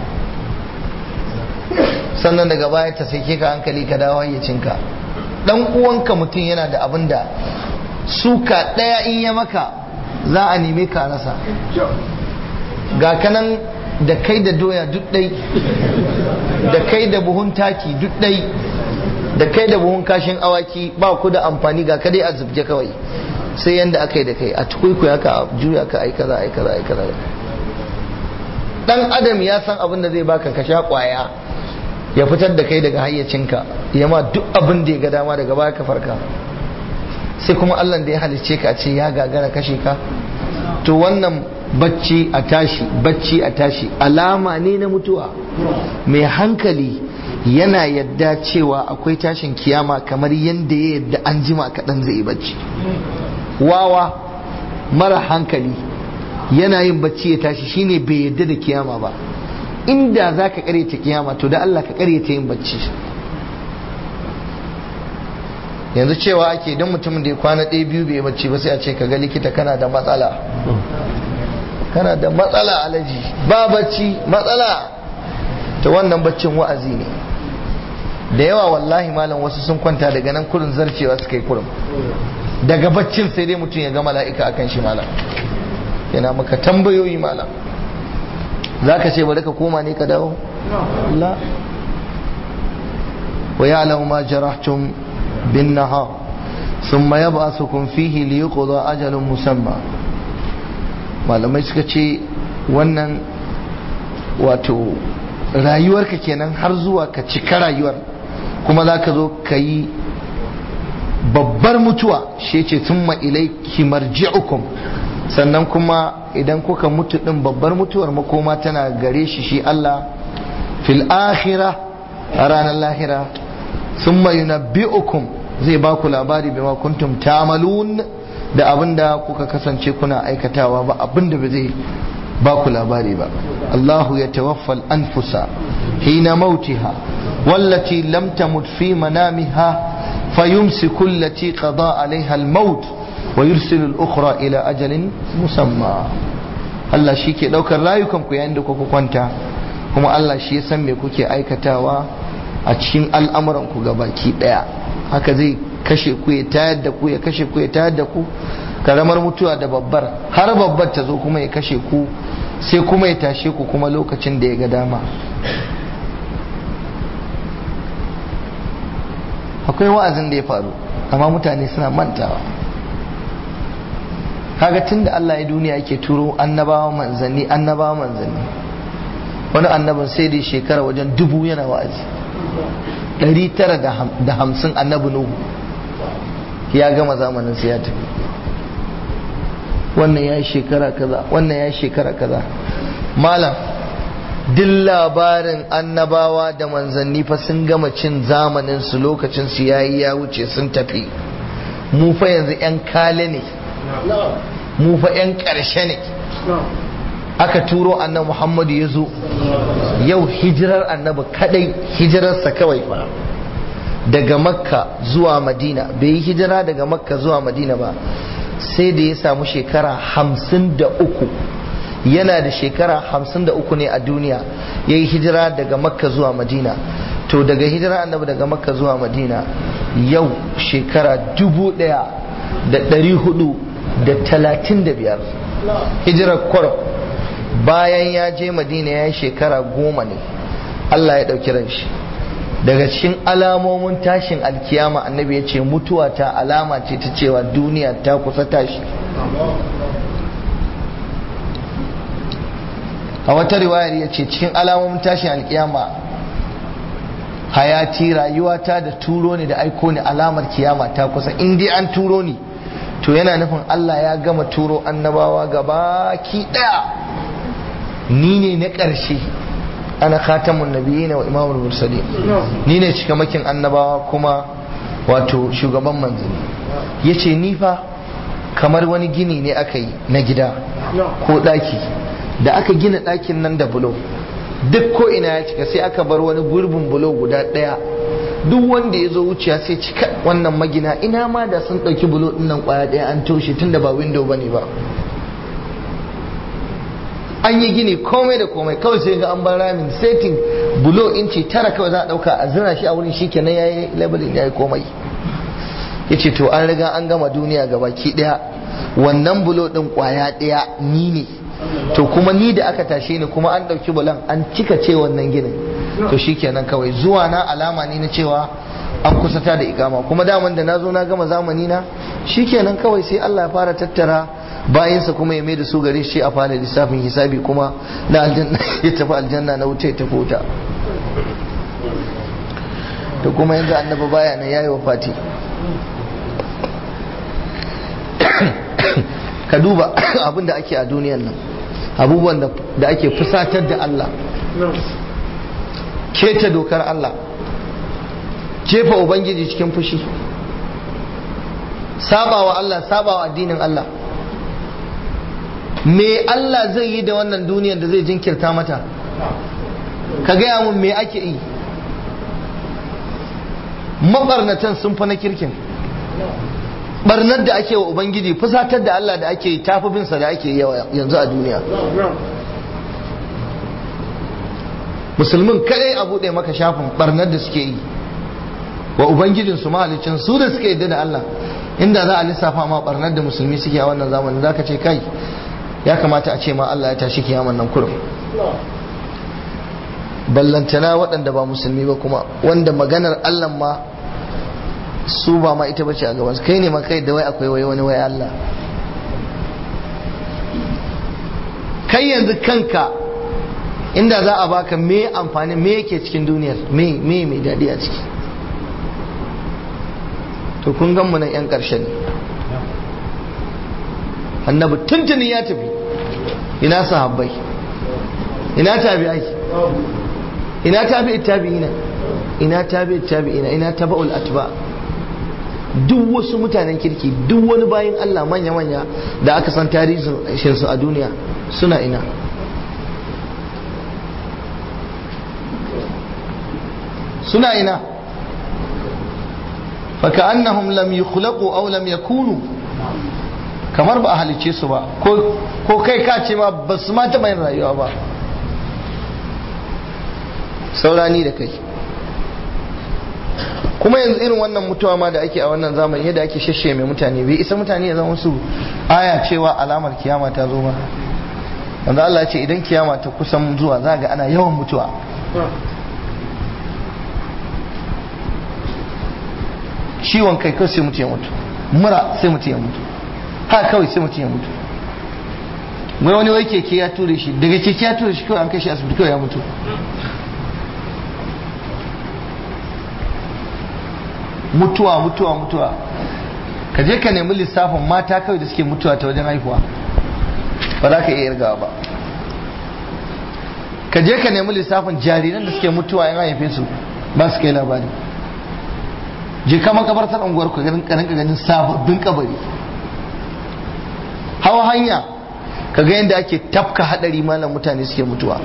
sannan daga baya ta sai ka hankali ka dawo hayyacinka dan uwanka mutum yana da abin da suka ɗaya in ya maka za a neme ka rasa ga kanan da kai da doya duk ɗai da kai da buhun taki duk ɗai da kai da buhun kashin awaki ba ku da amfani ga kadai a zubje kawai sai yanda aka yi da kai a tukuikuya ka a juya ka ai kaza ai kaza ai kaza dan adam ya san abin da zai baka ka sha kwaya ya fitar da kai daga hayyacinka ya ma duk abin da ya ga dama daga baya ka farka sai kuma Allah da ya halicce ka ce ya gagara kashe ka to wannan bacci a tashi bacci a tashi alama ne na mutuwa mai hankali yana yadda cewa akwai tashin kiyama kamar yadda ya yadda an jima kaɗan zai yi bacci wawa mara hankali yana yin bacci ya tashi shine bai yadda da kiyama ba inda za ka karyata kiyama to da Allah ka karyata yin bacci yanzu cewa ake don mutumin da ya kwana ɗaya biyu bai bacci ba sai a ce ka ga likita kana da matsala kana da matsala alaji ba bacci matsala ta wannan baccin wa'azi ne da yawa wallahi malam wasu sun kwanta daga nan kurin zarcewa suka yi kurin daga baccin sai dai mutum ya ga mala'ika akan shi malam yana maka tambayoyi malam za ka ce bari ka koma ne ka dawo la wa ya'lamu ma jarahtum bin nahar thumma yab'athukum fihi liyuqda ajalun musamma malamai suka ce wannan wato rayuwarka kenan har zuwa ka cika rayuwar kuma za ka zo ka yi babbar mutuwa shi ce sun ilaiki marji'ukum sannan kuma idan kuka mutu din babbar mutuwar makoma tana gare shi shi Allah fil akhira a ranar lahira sun yunabbi'ukum zai ba ku labari bima kuntum tamalun da abinda kuka kasance kuna aikatawa ba abinda ba zai ba ku labari ba Allahu ya tawaffal anfusa hina mautiha wallati lam tamut fi manamiha fayumsiku allati qada alaiha al-maut wa yursilu al-ukhra ila ajalin musamma Allah shi ke daukar rayukan ku yayin da kuka kwanta kuma Allah shi ya san me kuke aikatawa a cikin al'amuran ku gabaki daya haka zai kashe ku ya tayar da ku ya kashe ku ya tayar da ku karamar mutuwa da babbar har babbar ta zo kuma ya kashe ku sai kuma ya tashe ku kuma lokacin da ya ga dama akwai wa'azin da ya faru amma mutane suna mantawa kaga tunda Allah ya duniya yake turo annabawa manzanni annabawa manzanni wani annabin sai dai shekara wajen dubu yana wa'azi ɗari tara da hamsin annabi nuhu ya gama zamanin sai ya tafi wannan ya yi shekara kaza wannan ya yi shekara kaza malam duk labarin annabawa da manzanni fa sun gama cin zamanin su lokacin su yayi ya wuce sun tafi mu fa yanzu yan kale ne mu fa yan ƙarshe ne aka turo annabi muhammadu ya zo yau hijirar annabi kadai hijirarsa kawai fa daga makka zuwa madina bai yi hijira daga makka zuwa madina ba sai da ya samu shekara hamsin da uku yana da shekara hamsin da uku ne a duniya ya yi hijira daga makka zuwa madina to daga hijira annabi daga makka zuwa madina yau shekara dubu daya da dari hudu da talatin da biyar hijirar kwarar bayan ya je madina ya yi shekara goma ne allah ya ɗauki ran shi daga cikin alamomin tashin alkiyama annabi ya ce mutuwa ta alama ce ta cewa duniya ta kusa tashi a wata riwayar ya ce cikin alamomin tashin alkiyama hayati rayuwata da turo ne da aiko ne alamar kiyama ta kusa in dai an turo ni to yana nufin Allah ya gama turo annabawa gaba ki daya ni ne na ƙarshe ana khatamun nabiyina wa imamul mursalin ni ne cikamakin annabawa kuma wato shugaban manzanni yace ni fa kamar wani gini ne aka yi na gida ko daki da aka gina dakin nan da bulo duk ko ina ya cika sai aka bar wani gurbin bulo guda daya duk wanda ya zo wuciya sai cika wannan magina ina ma da sun ɗauki bulo ɗin nan kwaya ɗaya an toshe tunda ba window bane ba an yi gini komai da komai kawai sai ga an bar ramin setting bulo inci tara kawai za a dauka a zira shi a wurin shi kenan ya yi labelin ya yi komai ya ce to an riga an gama duniya ga baki daya wannan bulo din kwaya daya ni ne to kuma ni da aka tashe ni kuma an dauki bulan an cika ce wannan ginin to shi kenan kawai zuwa na alama ne na cewa an kusata da ikama kuma daman da na zo na gama zamani na shi kenan kawai sai Allah ya fara tattara bayansa kuma ya mai da su gare shi a fara lissafin hisabi kuma na aljanna ya tafi aljanna na wuta ya tafi wuta da kuma yanzu annaba baya nan yayi wa fati ka duba abin da ake a duniyan nan abubuwan da ake fusatar da Allah keta dokar Allah jefa ubangiji cikin fushi sabawa Allah sabawa addinin Allah me Allah zai yi da wannan duniyar da zai jinkirta mata ka gaya mun me ake yi mabarnatan sun fa na kirkin barnar da ake wa ubangiji fusatar da Allah da ake yi tafi binsa da ake yi yanzu a duniya musulmin kadai a buɗe maka shafin barnar da suke yi wa ubangijinsu mahalicin su da suka yadda da Allah inda za a lissafa ma barnar da musulmi suke a wannan zamanin za ka ce kai ya kamata a ce ma Allah ya tashi kiyaman nan kurum ballantana waɗanda ba musulmi ba kuma wanda maganar Allah ma su ba ma ita bace a gaban kai ne ma kai da wai akwai wai wani wai Allah kai yanzu kanka inda za a baka me amfani me yake cikin duniyar me me mai daɗi a ciki to kun gan mu nan yan ƙarshe ne annabi tuntuni ya tafi ina sahabbai ina tabi'ai ina tabi'i tabi'ina ina tabi'i tabi'ina ina taba'ul atba duk wasu mutanen kirki duk wani bayin Allah manya manya da aka san tarihin su a duniya suna ina suna ina فكأنهم لم يخلقوا أو لم يكونوا kamar ba a halicce su ba ko kai ka ce ma ba su ma taɓa yin rayuwa ba saurani da kai kuma yanzu irin wannan mutuwa ma da ake a wannan zamani yadda ake shashe mai mutane bai isa mutane ya zama su aya cewa alamar kiyama ta zo ba wanda Allah ce idan kiyama ta kusan zuwa za ga ana yawan mutuwa ciwon kai kai sai mutu ya mutu mura sai mutu ya mutu ha kawai sai mutum ya mutu mai wani wai keke ya ture shi daga keke ya ture shi kawai an kai shi asibiti kawai ya mutu mutuwa mutuwa mutuwa ka je ka nemi lissafin mata kawai da suke mutuwa ta wajen haihuwa ba za ka iya irgawa ba ka je ka nemi lissafin jariran da suke mutuwa yan haife su ba su kai labari je ka makabartar unguwar ku ganin karin ganin sababbin kabari hawa hanya ka ga yadda ake tafka hadari malam mutane suke mutuwa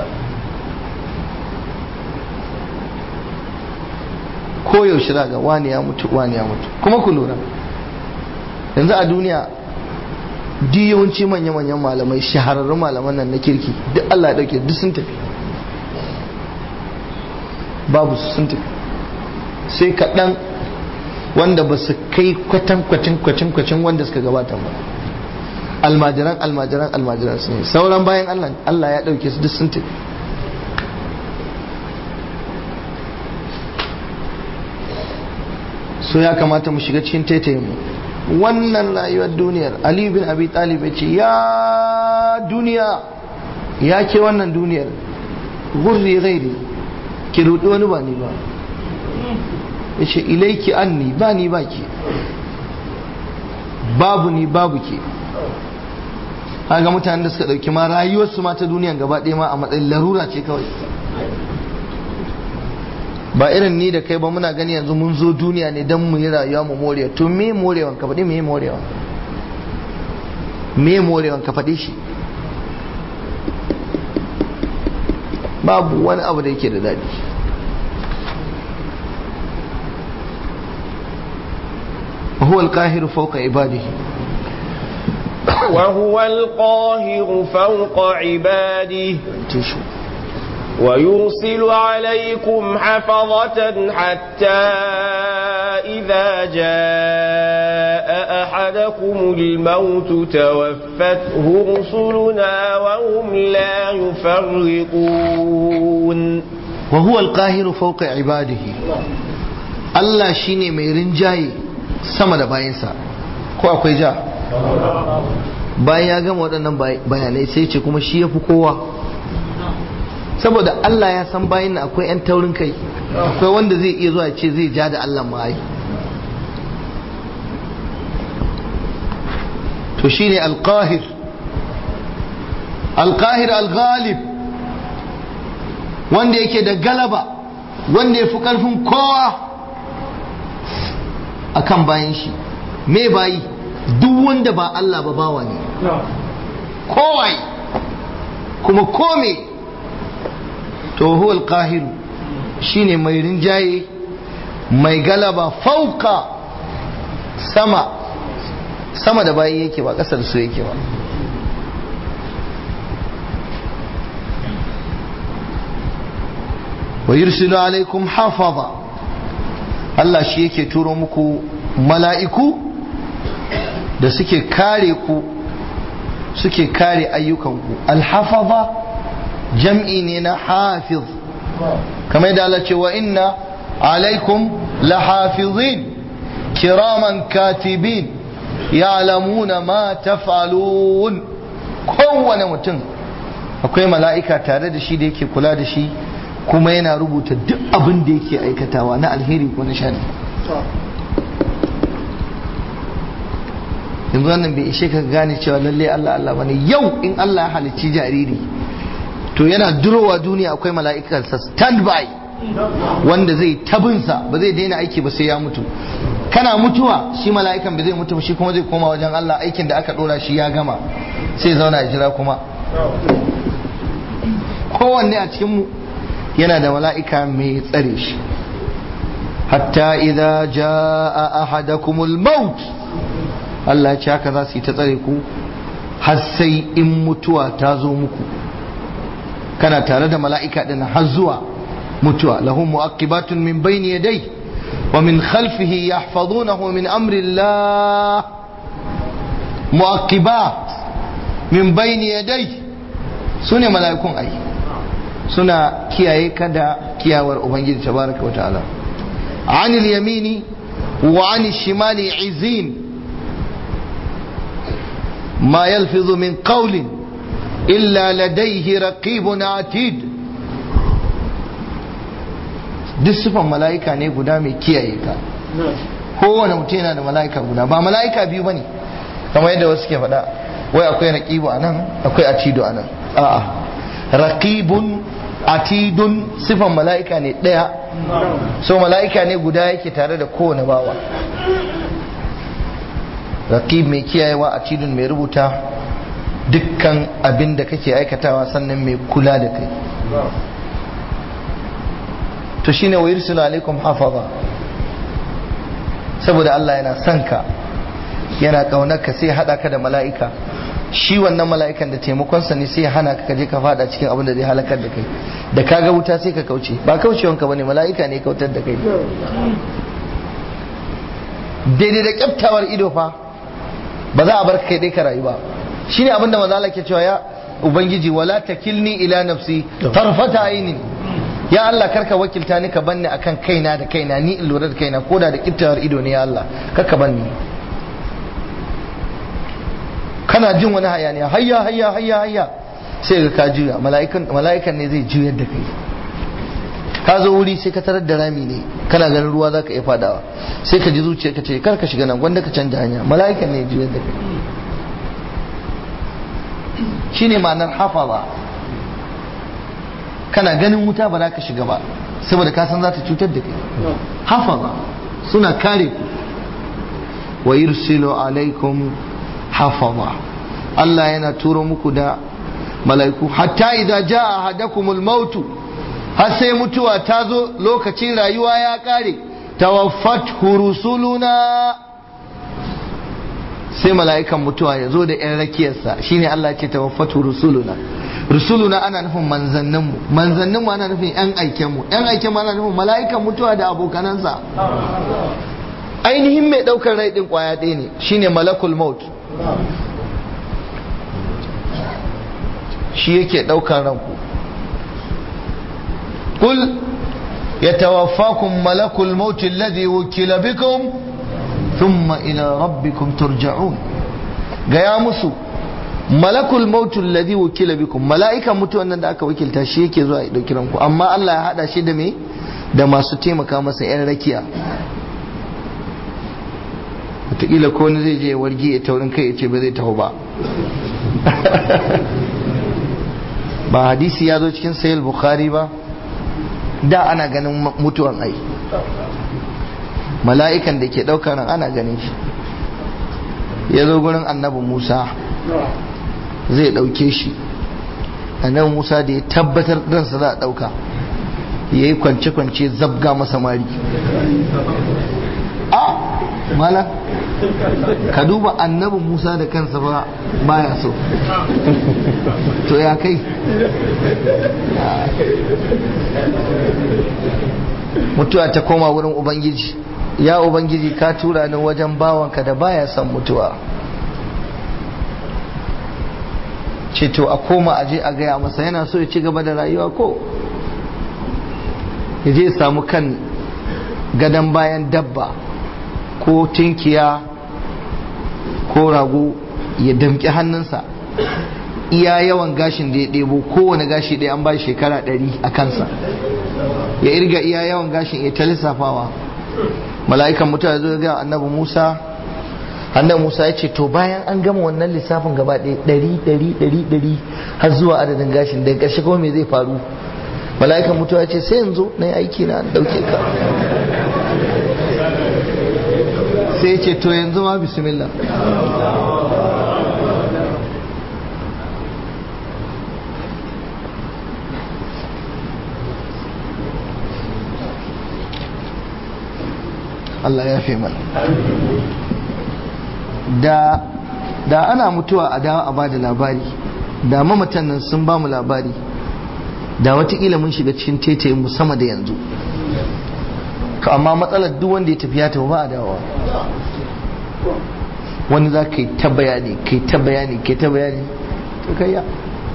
ko yaushe za ga wani ya mutu wani ya mutu kuma ku lura yanzu a duniya duk yawanci manya-manyan malamai shahararrun malaman nan na kirki duk Allah ya dauke duk sun tafi babu su sun tafi sai kaɗan wanda ba su kai kwatan kwacin kwacin kwacin wanda suka gabata ba almajiran almajiran almajiran sun yi sauran bayan Allah Allah ya dauke su duk sun tafi so ya kamata mu shiga cikin taitayin mu wannan rayuwar duniyar Ali bin Abi Talib ce ya duniya ya ke wannan duniyar gurri gairi ki rudi wani ba ni ba ya ce ilaiki anni ba ni ba ki babu ni babu ke ga mutanen da suka dauki ma rayuwarsu ma ta duniyan gaba ɗaya ma a matsayin larura ce kawai ba irin ni da kai ba muna gani yanzu mun zo duniya ne don mu yi rayuwa mu morewa to me morewan ka faɗi me morewa me morewan ka faɗi shi babu wani abu da yake da daɗi هو القاهر فوق عباده وهو القاهر فوق عباده ويرسل عليكم حفظة حتى إذا جاء أحدكم الموت توفته رسلنا وهم لا يفرقون وهو القاهر فوق عباده Allah shine mai rinjaye sama da bayansa ko akwai ja bayan ya gama waɗannan bayanai sai ce kuma shi ya fi kowa saboda Allah ya san bayan akwai 'yan taurin kai akwai wanda zai iya zuwa ce zai ja da Allah ma'ai to shine alqahir alqahir alghalib wanda yake da galaba wanda ya fi karfin kowa akan bayan shi me bayi duk wanda ba Allah ba bawa ne kowai kuma kome to huwa alqahir shine mai rinjaye mai galaba fauka sama sama da bayi yake ba kasar su yake ba wa yursilu alaikum hafaza Allah shi yake turo muku mala'iku da suke kare ku suke kare ayyukanku alhafaza jam'i ne na hafiz kamar yadda Allah ce wa inna alaikum lahafizin kiraman katibin ya'lamuna ma taf'alun kowane mutum akwai mala'ika tare da shi da yake kula da shi kuma yana rubuta duk abin da yake aikatawa na alheri ko na shari yanzu wannan bai ishe ka gane cewa lalle Allah Allah bane yau in Allah ya halicci jariri to yana durowa duniya akwai mala'ikarsa stand by wanda zai tabinsa ba zai daina aiki ba sai ya mutu kana mutuwa shi mala'ikan ba zai mutu shi kuma zai koma wajen Allah aikin da aka dora shi ya gama sai zauna ya jira kuma kowanne a cikin mu yana da mala'ika mai tsare shi hatta idza jaa ahadakumul maut Allah ce haka za su yi ta tsare ku har sai in mutuwa ta zo muku kana tare da mala'ika din har zuwa mutuwa lahu mu'aqibatun min bayni yadayhi wa min khalfihi yahfazunahu min amri Allah mu'aqibat min bayni yadayhi sune mala'ikun ai suna kiyaye kada kiyawar ubangiji tabaraka wa ta'ala anil yamini wa anil shimali izin ma yalfizu min qawlin illa ladayhi raqibun atid duk sifan mala'ika ne guda mai kiyaye ka kowane mutum yana da mala'ika guda ba mala'ika biyu bane kamar yadda wasu ke faɗa wai akwai raqibu anan akwai atidu anan a'a raqibun atidun sifan mala'ika ne ɗaya so mala'ika ne guda yake tare da kowane bawa raqib mai kiyayewa atidun mai rubuta dukkan abin da kake aikatawa sannan mai kula da kai to shine wa yursilu alaikum hafaza saboda Allah yana son ka yana kaunar ka sai hada ka da mala'ika shi wannan mala'ikan da taimakonsa ne sai hana ka je ka fada cikin abin da zai halakar da kai da ka ga wuta sai ka kauce ba kaucewanka bane mala'ika ne kautar da kai daidai da kyaftawar ido fa ba za a bar kai dai ka rayu ba shine abin da manzo Allah ke cewa ya ubangiji wala takilni ila nafsi tarfata ainin ya Allah karka wakilta ni ka banni akan kaina da kaina ni in lura da kaina koda da kyaftawar ido ne ya Allah karka banni kana jin wani hayaniya hayya hayya hayya hayya sai ga ka juya mala'ikan ne zai juyar da kai ka zo wuri sai ka tarar da rami ne kana ganin ruwa za ka iya fadawa sai ka ji zuciya ka ce kar ka shiga nan gwanda ka canja hanya mala'ikan ne juyar da kai shine ma'anar hafaza kana ganin wuta ba za ka shiga ba saboda ka san za ta cutar da kai hafaza suna kare ku wa yursilu alaikum hafaza Allah yana turo muku da mala'iku hatta idza jaa ahadakumul mautu har sai mutuwa ta zo lokacin rayuwa ya kare tawaffat rusuluna sai mala'ikan mutuwa ya zo da yan rakiyarsa shine Allah ce tawaffat rusuluna rusuluna ana nufin manzanninmu manzanninmu ana nufin yan aikenmu yan aikenmu ana nufin mala'ikan mutuwa da abokanansa ainihin mai daukar rai din kwaya ɗaya ne shine malakul maut shi yake ɗaukar ranku kul ya tawaffakum malakul mauti alladhi wukila bikum thumma ila rabbikum turja'un gaya musu malakul mauti alladhi wukila bikum mala'ikan mutuwan nan da aka wakilta shi yake zuwa ya ɗauki ranku amma Allah ya hada shi da me da masu taimaka masa yan rakiya wataƙila ko wani zai je wargi ya taurin kai ya ce ba zai taho ba ba hadisi ya zo cikin sayil bukhari ba da ana ganin mutuwan ai mala'ikan da ke ɗaukar nan ana ganin shi ya zo gurin annabi musa zai ɗauke shi annabi musa da ya tabbatar ransa za a ɗauka ya yi kwance-kwance zabga masa mari a mala ka duba annabi musa da kansa ba baya so to ya kai mutuwa ta koma wurin ubangiji ya ubangiji ka tura ni wajen bawanka da baya son mutuwa ce to a koma aje a gaya masa yana so ya ci gaba da rayuwa ko ya je samu kan gadon bayan dabba ko tinkiya ko rago ya damƙi hannunsa iya yawan gashin da ya ɗebo kowane gashi ɗaya an ba shekara ɗari a kansa ya irga iya yawan gashin ya ta lissafawa mala'ikan mutuwa zo ga annabi musa annabi musa ya ce to bayan an gama wannan lissafin gaba ɗaya ɗari ɗari ɗari ɗari har zuwa adadin gashin daga ƙarshe kuma me zai faru mala'ikan mutuwa ya ce sai yanzu na yi aiki na ɗauke ka sai ce to yanzu ma bismillah Allah ya fi mana da da ana mutuwa a dawa a bada labari da mamatan nan sun ba mu labari da watakila mun shiga cikin tetayen mu sama da yanzu ka amma matsalar duk wanda ya tafi ya tafi ba a dawowa wani za ka yi ta bayani ka yi ta bayani ka yi ta bayani to kai ya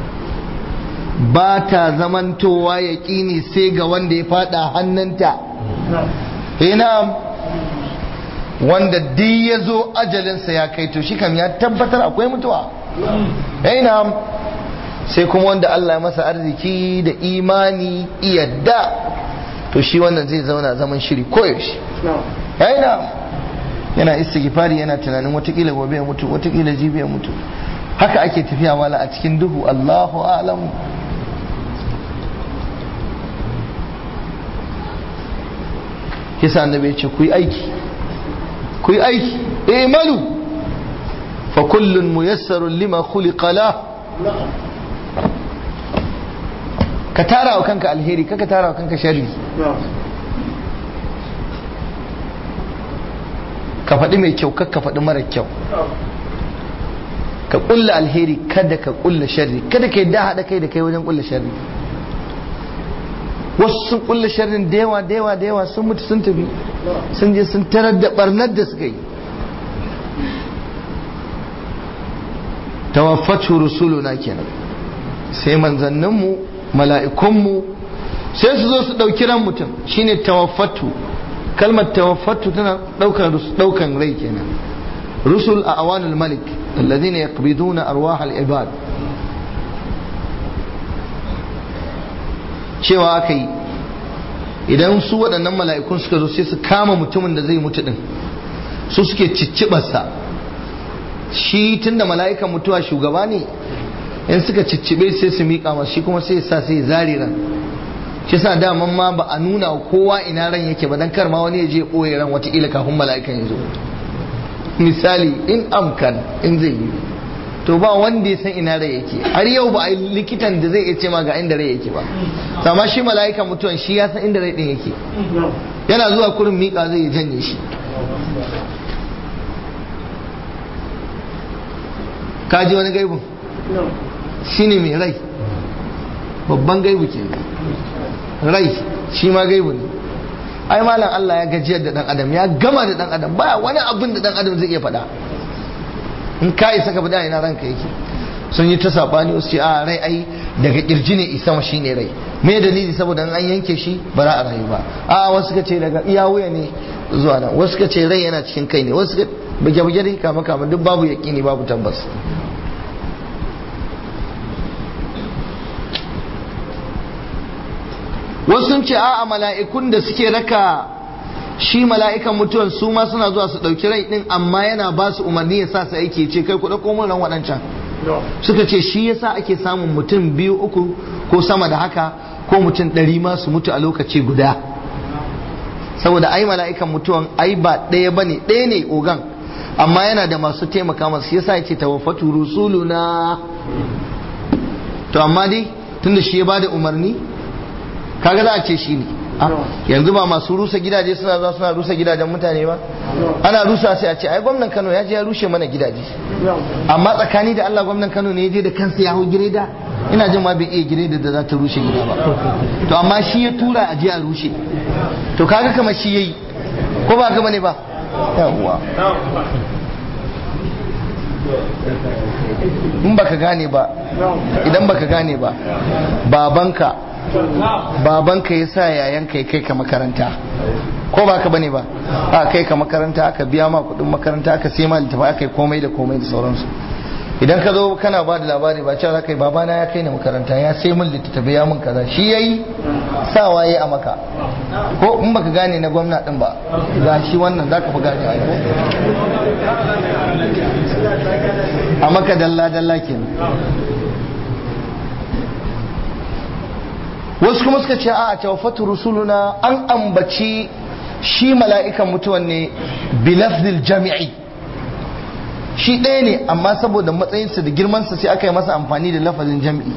ba ta zamantowa ya ƙini sai ga wanda ya fada hannunta ina wanda duk ya zo ajalinsa ya kai to shi kam ya tabbatar akwai mutuwa na sai kuma wanda Allah ya masa arziki da imani iyadda to shi wannan zai zauna zaman shiri koyaushe na yana istighfari yana tunanin watakila gobe ya mutu watakila jibi ya mutu haka ake tafiya wala a cikin duhu Allahu a'lamu kisa annabi ce ku yi aiki ku yi aiki eh malu fa kullun muyassarun lima khuliqa la ka tara wa kanka alheri kaka tara wa kanka sharri ka faɗi mai kyau ka faɗi mara kyau ka ƙulla alheri kada ka ƙulla sharri kada ka yi da haɗa kai da kai wajen ƙulla sharri wasu sun ƙulla sharrin da yawa da yawa da yawa sun mutu sun tafi sun je sun tarar da ɓarnar da suka yi tawaffatu rusuluna kenan sai manzanninmu mala'ikunmu sai su zo su ɗauki ran mutum shine tawaffatu kalmar tawaffatu tana ɗaukan rai kenan rusul a awanul malik alladhina yaqbiduna arwah al-ibad cewa aka yi idan su waɗannan mala'ikun suka zo sai su kama mutumin da zai mutu din su suke ciccibarsa shi tunda mala'ikan mutuwa shugaba ne in suka ciccibe sai su miƙa masu shi kuma sai sa sai zare ran shi sa daman ma ba a nuna kowa ina ran yake ba dan kar ma wani ya je ɓoye ran watakila kafin mala'ikan ya zo misali in amkan in zai yi to ba wanda ya san ina rai yake har yau ba a yi likitan da zai iya ce ma ga inda rai yake ba sama shi mala'ikan mutuwan shi ya san inda rai din yake yana zuwa kurin miƙa zai janye shi ka ji wani gaibun shine mai rai babban gaibu ke rai shi ma gaibu ne ai malam Allah ya gajiyar da dan adam ya gama da dan adam ba wani abin da dan adam zai iya faɗa in ka isa ka faɗa ina ranka yake sun yi ta sabani wasu ce a rai ai daga kirji ne isa ma shine rai me dalili saboda an yanke shi ba za a rayu ba a wasu ka ce daga iya wuya ne zuwa nan wasu ka ce rai yana cikin kai ne wasu ka buge-buge dai kama kama duk babu yaƙini babu tabbas wasu sun ce a'a mala'ikun da suke raka shi mala'ikan mutuwan su ma suna zuwa su ɗauki rai ɗin amma yana ba su umarni ya sa su aiki ce kai ku ɗauko mun ran waɗancan suka ce shi yasa ake samun mutum biyu uku ko sama da haka ko mutum ɗari ma su mutu a lokaci guda saboda ai mala'ikan mutuwan ai ba ɗaya bane ɗaya ne ogan amma yana da masu taimaka masu yasa yace tawaffatu rusuluna to amma dai tunda shi ya bada umarni kaga za a ce shi ne yanzu ba masu rusa gidaje suna zuwa suna rusa gidajen mutane ba ana rusa sai a ce ai gwamnan Kano ya je ya rushe mana gidaje amma tsakani da Allah gwamnan Kano ne ya je da kansa ya hau gireda ina jin ma bai iya gireda da za ta rushe gida ba to amma shi ya tura a je a rushe to kaga kamar shi yayi ko ba gama ne ba yawwa in baka gane ba idan baka gane ba babanka babanka ya sa yayanka ya kai ka makaranta ko ba ka bane ba a kai ka makaranta aka biya ma kudin makaranta aka sai ma littafi aka yi komai da komai da sauransu idan ka zo kana ba da labari ba cewa zaka yi babana ya kai ni makaranta ya sai min littattafai ya min kaza shi yayi sawa yayi a maka ko in baka gane na gwamna din ba ga shi wannan zaka fi gane ai a maka dalla dalla kenan wasu kuma suka ce a tawaffatu rusuluna an ambaci shi mala'ikan mutuwan ne bilafzil jami'i shi ɗaya ne amma saboda matsayinsa da girmansa sai aka yi masa amfani da lafazin jami'i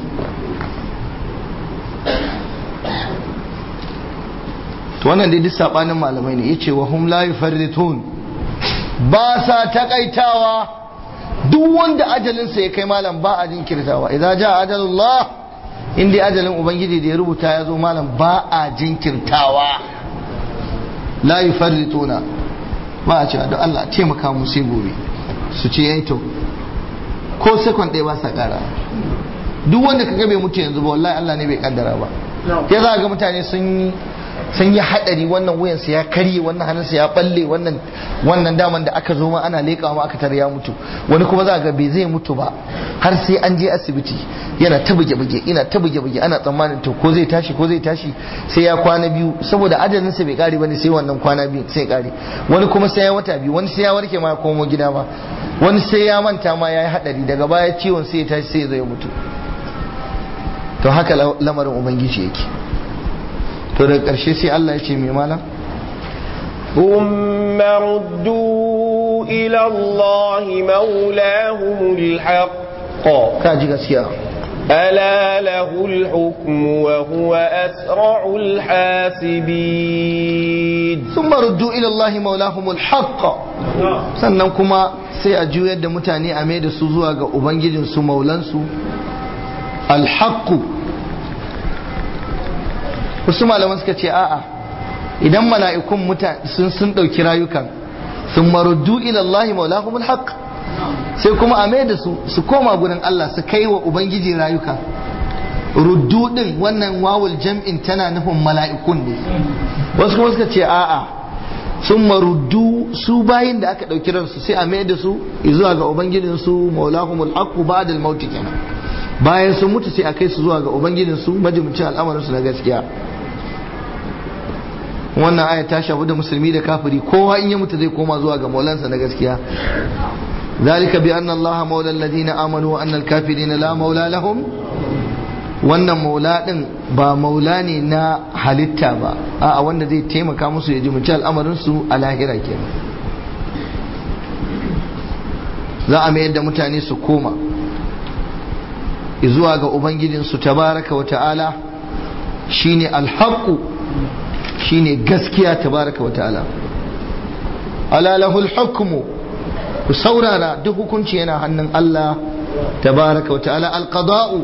to wannan dai duk sabanin malamai ne yace wa hum la yufarritun ba sa takaitawa duk wanda ajalinsa ya kai malam ba a jinkirtawa idza jaa ajalullah in dai ajalin ubangiji da ya rubuta ya zo malam ba a jinkirtawa la yufarrituna ba a cewa don Allah taimaka mu sai gobe su ce yayi to ko sekon ɗaya ba sa ƙara duk wanda ka bai mutu yanzu ba wallahi Allah ne bai kaddara ba ya za ga mutane sun sun yi hadari wannan wuyansa ya karye wannan hannunsa ya balle wannan wannan daman da aka zo ma ana leƙawa ma aka tare ya mutu wani kuma za ga bai zai mutu ba har sai an je asibiti yana ta buge buge ina ta buge buge ana tsammanin to ko zai tashi ko zai tashi sai ya kwana biyu saboda ajalin sa bai kare bane sai wannan kwana biyu sai kare wani kuma sai ya wata biyu wani sai ya warke ma ya komo gida ma wani sai ya manta ma ya yi hadari daga baya ciwon sai ya tashi sai ya zo ya mutu to haka lamarin ubangiji yake to daga ƙarshe sai Allah ya ce mai malam ثم ردوا إلى الله مولاهم الحق ka ji gaskiya ألا له الحكم وهو أسرع الحاسبين ثم ردوا ila Allah maulahumul haqq sannan kuma sai a juyar da mutane a mai da su zuwa ga ubangijin su maulansu alhaqqu wasu malaman suka ce a'a idan mala'ikun mutane sun sun dauki rayukan sun maruddu ila Allah maulahumul haqq sai kuma a mai da su su koma gurin Allah su kai wa ubangiji rayuka ruddu din wannan wawul jam'in tana nufin mala'ikun ne wasu kuma suka ce a'a sun maruddu su bayin da aka ɗauki ransu sai a mai da su zuwa ga ubangijin su maulahumul haqqu ba'da al-maut kenan bayan sun mutu sai a kai su zuwa ga ubangijin su majibicin al'amarin su na gaskiya wannan aya ta shafi da musulmi da kafiri kowa in ya mutu zai koma zuwa ga maulansa na gaskiya ذلك بأن الله مولى الذين آمنوا وأن الكافرين لا مولى لهم wannan maula din ba maula ne na halitta ba a wanda zai taimaka musu ya jimunci al'amarinsu a lahira kenan za a mayar da mutane su koma zuwa ga ubangijinsu tabaraka wa ta'ala shine alhaqu shine gaskiya tabaraka wa ta'ala ala lahul hukmu ku saurara duk hukunci yana hannun Allah tabaraka wa ta'ala alqada'u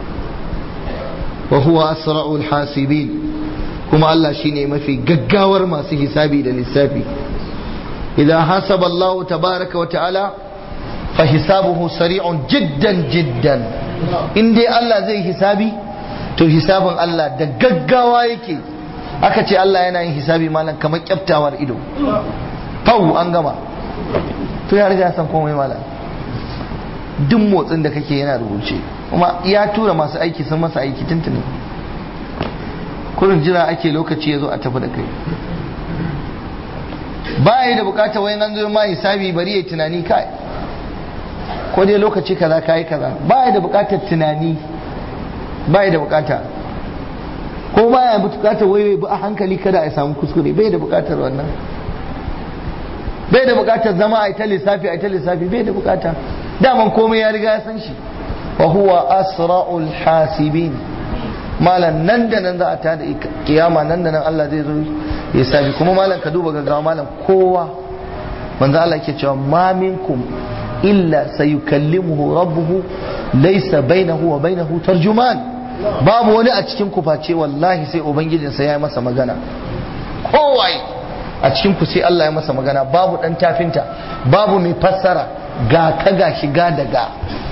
wa huwa asra'ul hasibin kuma Allah shine mafi gaggawar masu hisabi da lissafi idan hasaba Allah tabaraka wa ta'ala fa hisabuhu sari'un jiddan jiddan in dai Allah zai hisabi to hisabin Allah da gaggawa yake aka ce Allah yana yin hisabi malam kamar kyaftawar ido fau an gama to ya riga san komai malam duk motsin da kake yana rubuce kuma ya tura masu aiki sun masa aiki tuntuni kurin jira ake lokaci ya zo a tafi da kai ba yi da bukata wani an zo ma hisabi bari ya tunani kai ko dai lokaci kaza kai kaza ba yi da bukatar tunani ba yi da bukata ko ba ya bukatar wai bi a hankali kada a samu kuskure bai da bukatar wannan bai da bukatar zama a ita lissafi a ita lissafi bai da bukata daman komai ya riga ya san shi wa huwa asra'ul hasibin malam nan da nan za a tada kiyama nan da nan Allah zai zo ya sabi kuma malam ka duba gaggawa malam kowa manzo Allah ke cewa ma minkum illa sayukallimuhu rabbuhu laysa bainahu wa bainahu tarjuman babu wani a cikin ku face wallahi sai ubangijinsa ya yi masa magana kowai a cikin ku sai Allah ya masa magana babu dan tafinta babu mai fassara ga ka ga shiga daga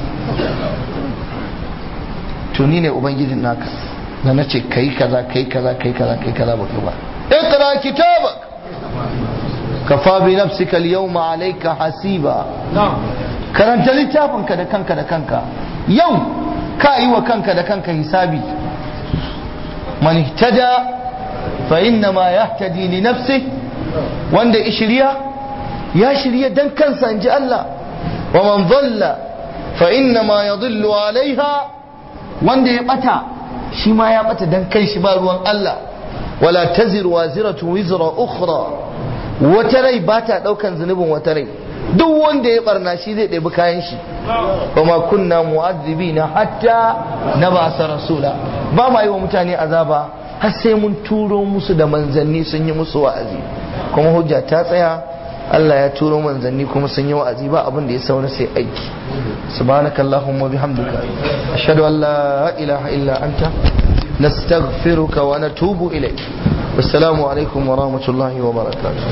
tuni ne ubangijin naka da na ce kai kaza kai kaza kai kaza kai kaza baka ba iqra kitabak kafa bi nafsika al-yawma alayka hasiba karanta littafinka da kanka da kanka yau ka yi wa kanka da kanka hisabi man ihtada fa inna ma yahtadi li nafsihi wanda ya shirya ya shirya dan kansa inji Allah wa man dhalla fa inna ma yadhillu alaiha wanda ya bata shi ma ya bata dan kai shi ba ruwan Allah wala taziru waziratu wizra ukhra wata rai ba ta daukan zunubin wata rai duk wanda ya barna shi zai ɗebi kayan shi kuma kunna mu'azzibina hatta na basa rasula ba ma yi wa mutane azaba har sai mun turo musu da manzanni sun yi musu wa'azi kuma hujja ta tsaya Allah ya turo manzanni kuma sun yi wa'azi ba abin da ya saura sai aiki subhanakallahumma bihamdika ashhadu an la ilaha illa anta nastaghfiruka wa natubu ilayk wassalamu alaikum wa rahmatullahi wa barakatuh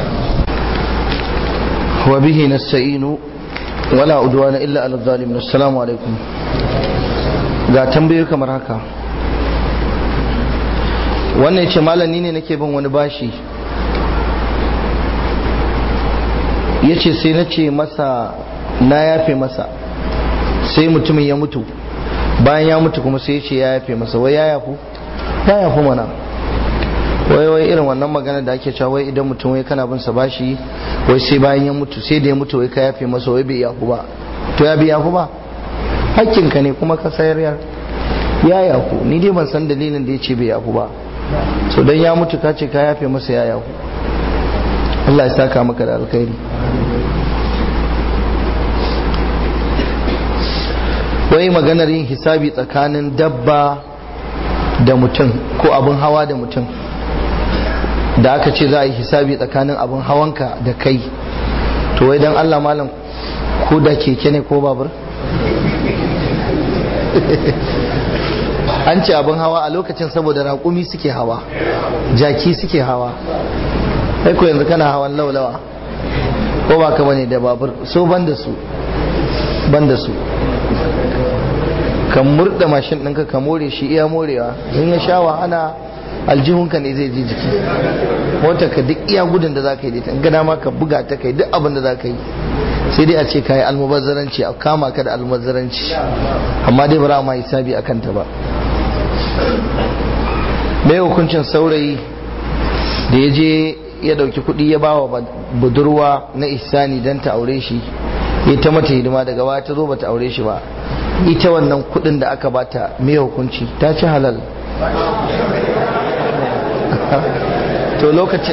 wa bihi nasta'inu wala udwana illa ala zalimin assalamu alaikum ga tambayoyi kamar haka wannan ce malami ne nake bin wani bashi ya ce sai na ce masa na yafe masa sai mutumin ya mutu bayan ya mutu kuma sai ya ce ya yafe masa wai ya yafu ya yafu mana wai wai irin wannan magana da ake cewa wai idan mutum wai kana bin sa bashi wai sai bayan ya mutu sai da ya mutu wai ka yafe masa wai bai yafu ba to ya bi yafu ba hakkinka ne kuma ka sayar yar ya yafu ni dai ban san dalilin da ya ce bai yafu ba so dan ya mutu ka ce ka yafe masa ya yafu Allah ya saka maka da alkhairi wai maganar yin hisabi tsakanin dabba da mutum ko abin hawa da mutum da aka ce za a yi hisabi tsakanin abin hawanka da kai to wai dan Allah malam ko da keke ne ko babur an ce abin hawa a lokacin saboda raƙumi suke hawa jaki suke hawa sai ko yanzu kana hawan laulawa ko ba ka bane da babur so ban da su ban da su kan murda mashin ɗinka ka more shi iya morewa in ya sha wahala aljihunka ne zai ji jiki mota ka duk iya gudun da za ka yi da gada ma ka buga ta kai duk abin da za ka yi sai dai a ce ka yi almubazzaranci a kama ka da almubazzaranci amma dai bara ma hisabi a kanta ba mai hukuncin saurayi da ya je ya dauki kuɗi ya ba wa budurwa na ihsani don ta aure shi ya ta mata hidima daga baya ta zo ba ta aure shi ba ita wannan kuɗin da aka bata mai hukunci ta ci halal to lokacin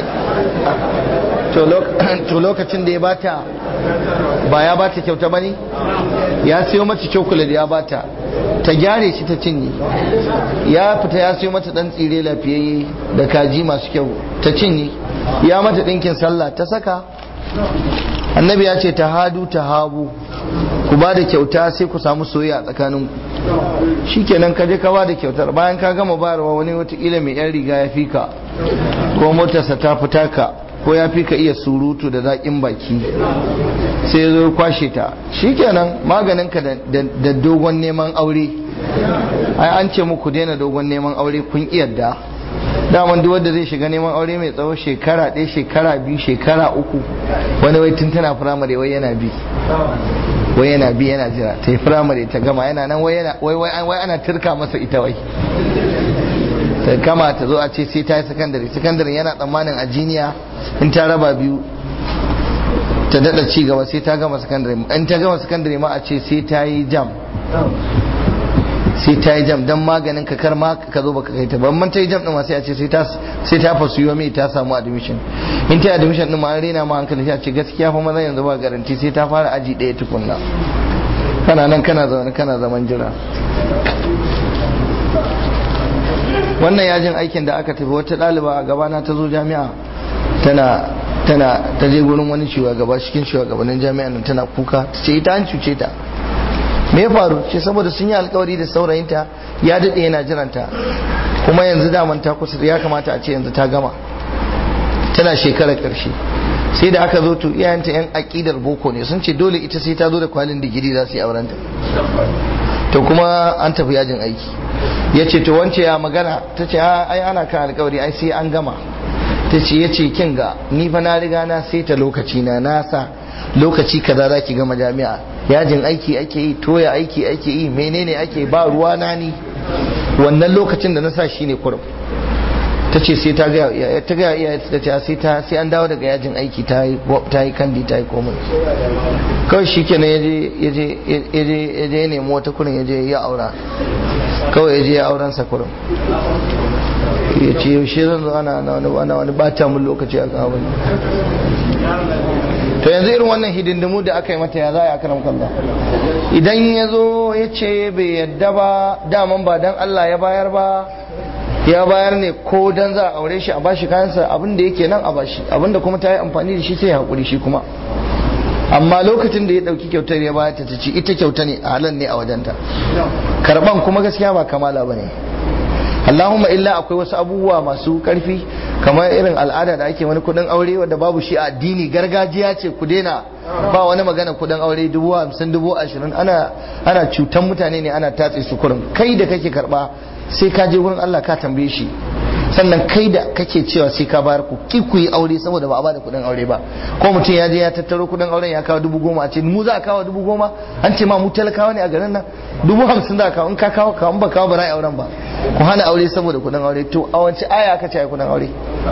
to lokacin da ya bata ba ya bata kyauta bane ya siyo mata chocolate ya bata ta gyare shi ta cinye ya fita ya siyo mata dan tsire lafiyayye da kaji masu kyau ta cinye ya mata dinkin sallah ta saka annabi ya ce ta hadu ta habu ku ba da kyauta sai ku samu soyayya tsakanin shikenan ka je ka ba da kyautar bayan ka gama bayarwa wani watakila mai yan riga ya fi ka ko motarsa ta fita ka ko ya fi ka iya surutu da zaƙin baki sai ya zo kwashe ta shikenan maganin ka da dogon neman aure ai an ce muku daina dogon neman aure kun iyadda daman duk wanda zai shiga neman aure mai tsawo shekara ɗaya shekara biyu shekara uku wani wai tun tana firamare wai yana bi wai yana bi yana jira ta yi firamare ta gama yana nan wai ana turka masa ita wai ta gama ta zo a ce sai ta yi sakandare sakandare yana tsammanin a jiniya in ta raba biyu ta daɗa ci gaba sai ta gama sakandare in ta gama sakandare ma a ce sai ta yi jam sai ta yi jam don maganin ka kar ma ka zo baka kai ta ban man ta yi jam din ma sai a ce sai ta sai ta fasu yomi ta samu admission in ta yi admission din ma an rena ma hankali sai a ce gaskiya fa maza yanzu ba garanti sai ta fara aji ɗaya tukunna kana nan kana zaune kana zaman jira wannan yajin aikin da aka tafi wata ɗaliba a gabana ta zo jami'a tana tana ta je gurin wani shugaba cikin shugabannin jami'a nan tana kuka ta ce ita an cuce ta me ya faru ce saboda sun yi alkawari da saurayinta ya daɗe yana jiranta kuma yanzu daman ta kusa ya kamata a ce yanzu ta gama tana shekarar ƙarshe sai da aka zo to iyayenta yan aƙidar boko ne sun ce dole ita sai ta zo da kwalin digiri za su yi aurenta to kuma an tafi yajin aiki ya ce to wance ya magana ta ce ai ana kan alkawari ai sai an gama ta ce ya ce kin ga ni fa na riga na sai ta lokaci na nasa lokaci kaza za ki gama jami'a yajin aiki ake yi toya aiki ake yi menene ake ba ruwa na ni wannan lokacin da na sa shine kurum ta ce sai ta ga iyaye ta ga iyaye ta ce sai ta sai an dawo daga yajin aiki ta yi ta yi kandi ta yi komai kawai shikenan yaje yaje yaje yaje ne wata kurin yaje ya aura kawai yaje ya auren sa kurin ya ce yaushe zan zo ana ana wani bata mun lokaci a kan abin to yanzu irin wannan hidindimu da aka yi mata ya za a karam kalla idan ya zo ya ce bai yadda ba daman ba dan Allah ya bayar ba ya bayar ne ko dan za a aure shi a bashi kayansa abin da yake nan a bashi abin da kuma ta yi amfani da shi sai ya haƙuri shi kuma amma lokacin da ya ɗauki kyautar ya bayar ta ta ci ita kyauta ne a halan ne a wajenta karɓan kuma gaskiya ba kamala ba ne Allahumma illa akwai wasu abubuwa masu karfi kamar irin al'ada da ake wani kudin aure wanda babu shi a addini gargajiya ce ku daina ba wani magana kudin aure dubu hamsin dubu ashirin ana ana cutan mutane ne ana tatse su kurin kai da kake karba sai ka je wurin Allah ka tambaye shi sannan kai da kake cewa sai ka bayar ku ki ku yi aure saboda ba a bada kuɗin aure ba ko mutum ya je ya tattaro kuɗin auren ya kawo dubu goma a ce mu za a kawo dubu goma an ce ma mu talakawa ne a garin nan dubu hamsin za a kawo in ka kawo kawo ba kawo ba za a yi auren ba ku hana aure saboda kuɗin aure to a wance aya aka ce a kuɗin aure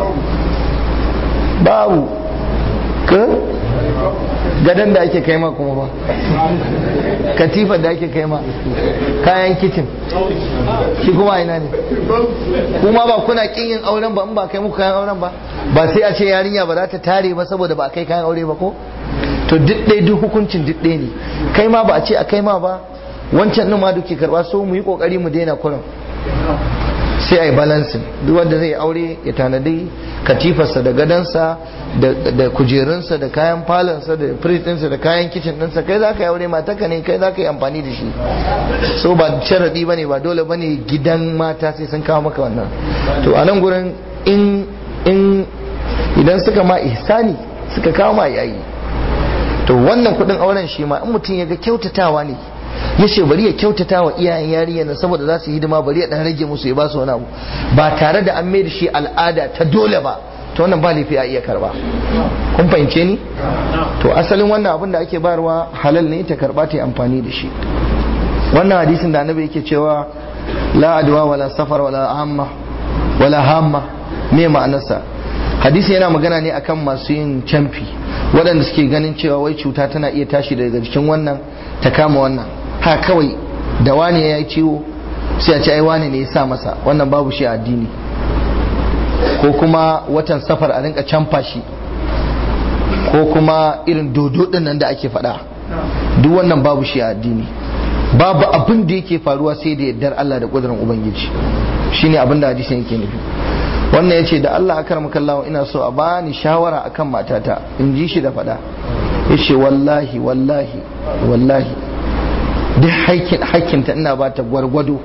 babu ka gadon da ake kai ma kuma ba katifar da ake kai ma kayan kicin shi kuma ina ne kuma ba kuna kin yin auren ba in ba kai muku kayan auren ba ba sai a ce yarinya ba za ta tare ba saboda ba a kai kayan aure ba ko to duk ɗaya duk hukuncin duk ɗaya ne kai ma ba a ce a kai ma ba wancan ɗin ma duke karɓa so mu yi ƙoƙari mu daina kurin sai a yi balansin duk wanda zai aure ya tanadi katifarsa da gadansa da kujerunsa da kayan falonsa da firitinsa da kayan kicin ɗinsa kai za ka yi aure mataka ne kai za ka yi amfani da shi so ba sharaɗi ba ne ba dole ba ne gidan mata sai sun kawo maka wannan to a nan gurin in idan suka ma ihsani suka kawo ma yayi to wannan kuɗin auren shi ma in mutum ya ga kyautatawa ne ya ce bari ya kyautata wa iyayen yarinya na saboda za su yi hidima bari ya dan rage musu ya ba su wani abu ba tare da an mai da shi al'ada ta dole ba to wannan ba laifi a iya karba kun fahimce ni to asalin wannan abin da ake bayarwa halal ne ta karba ta yi amfani da shi wannan hadisin da annabi yake cewa la adwa wala safar wala hamma wala hamma me ma'anarsa hadisi yana magana ne akan masu yin camfi waɗanda suke ganin cewa wai cuta tana iya tashi daga jikin wannan ta kama wannan ha kawai da wani ya yi ciwo sai a ce ai wani ne ya sa masa wannan babu shi a addini ko kuma watan safar a rinka camfa shi ko kuma irin dodo din nan da ake faɗa duk wannan babu shi a addini babu abin da yake faruwa sai da yardar Allah da ƙudurin Ubangiji shine abin da hadisin yake nufi wannan ya ce da Allah akar makallawa ina so a bani shawara akan matata in ji shi da faɗa ya ce wallahi wallahi wallahi duk hakinta ina ba ta gwargwado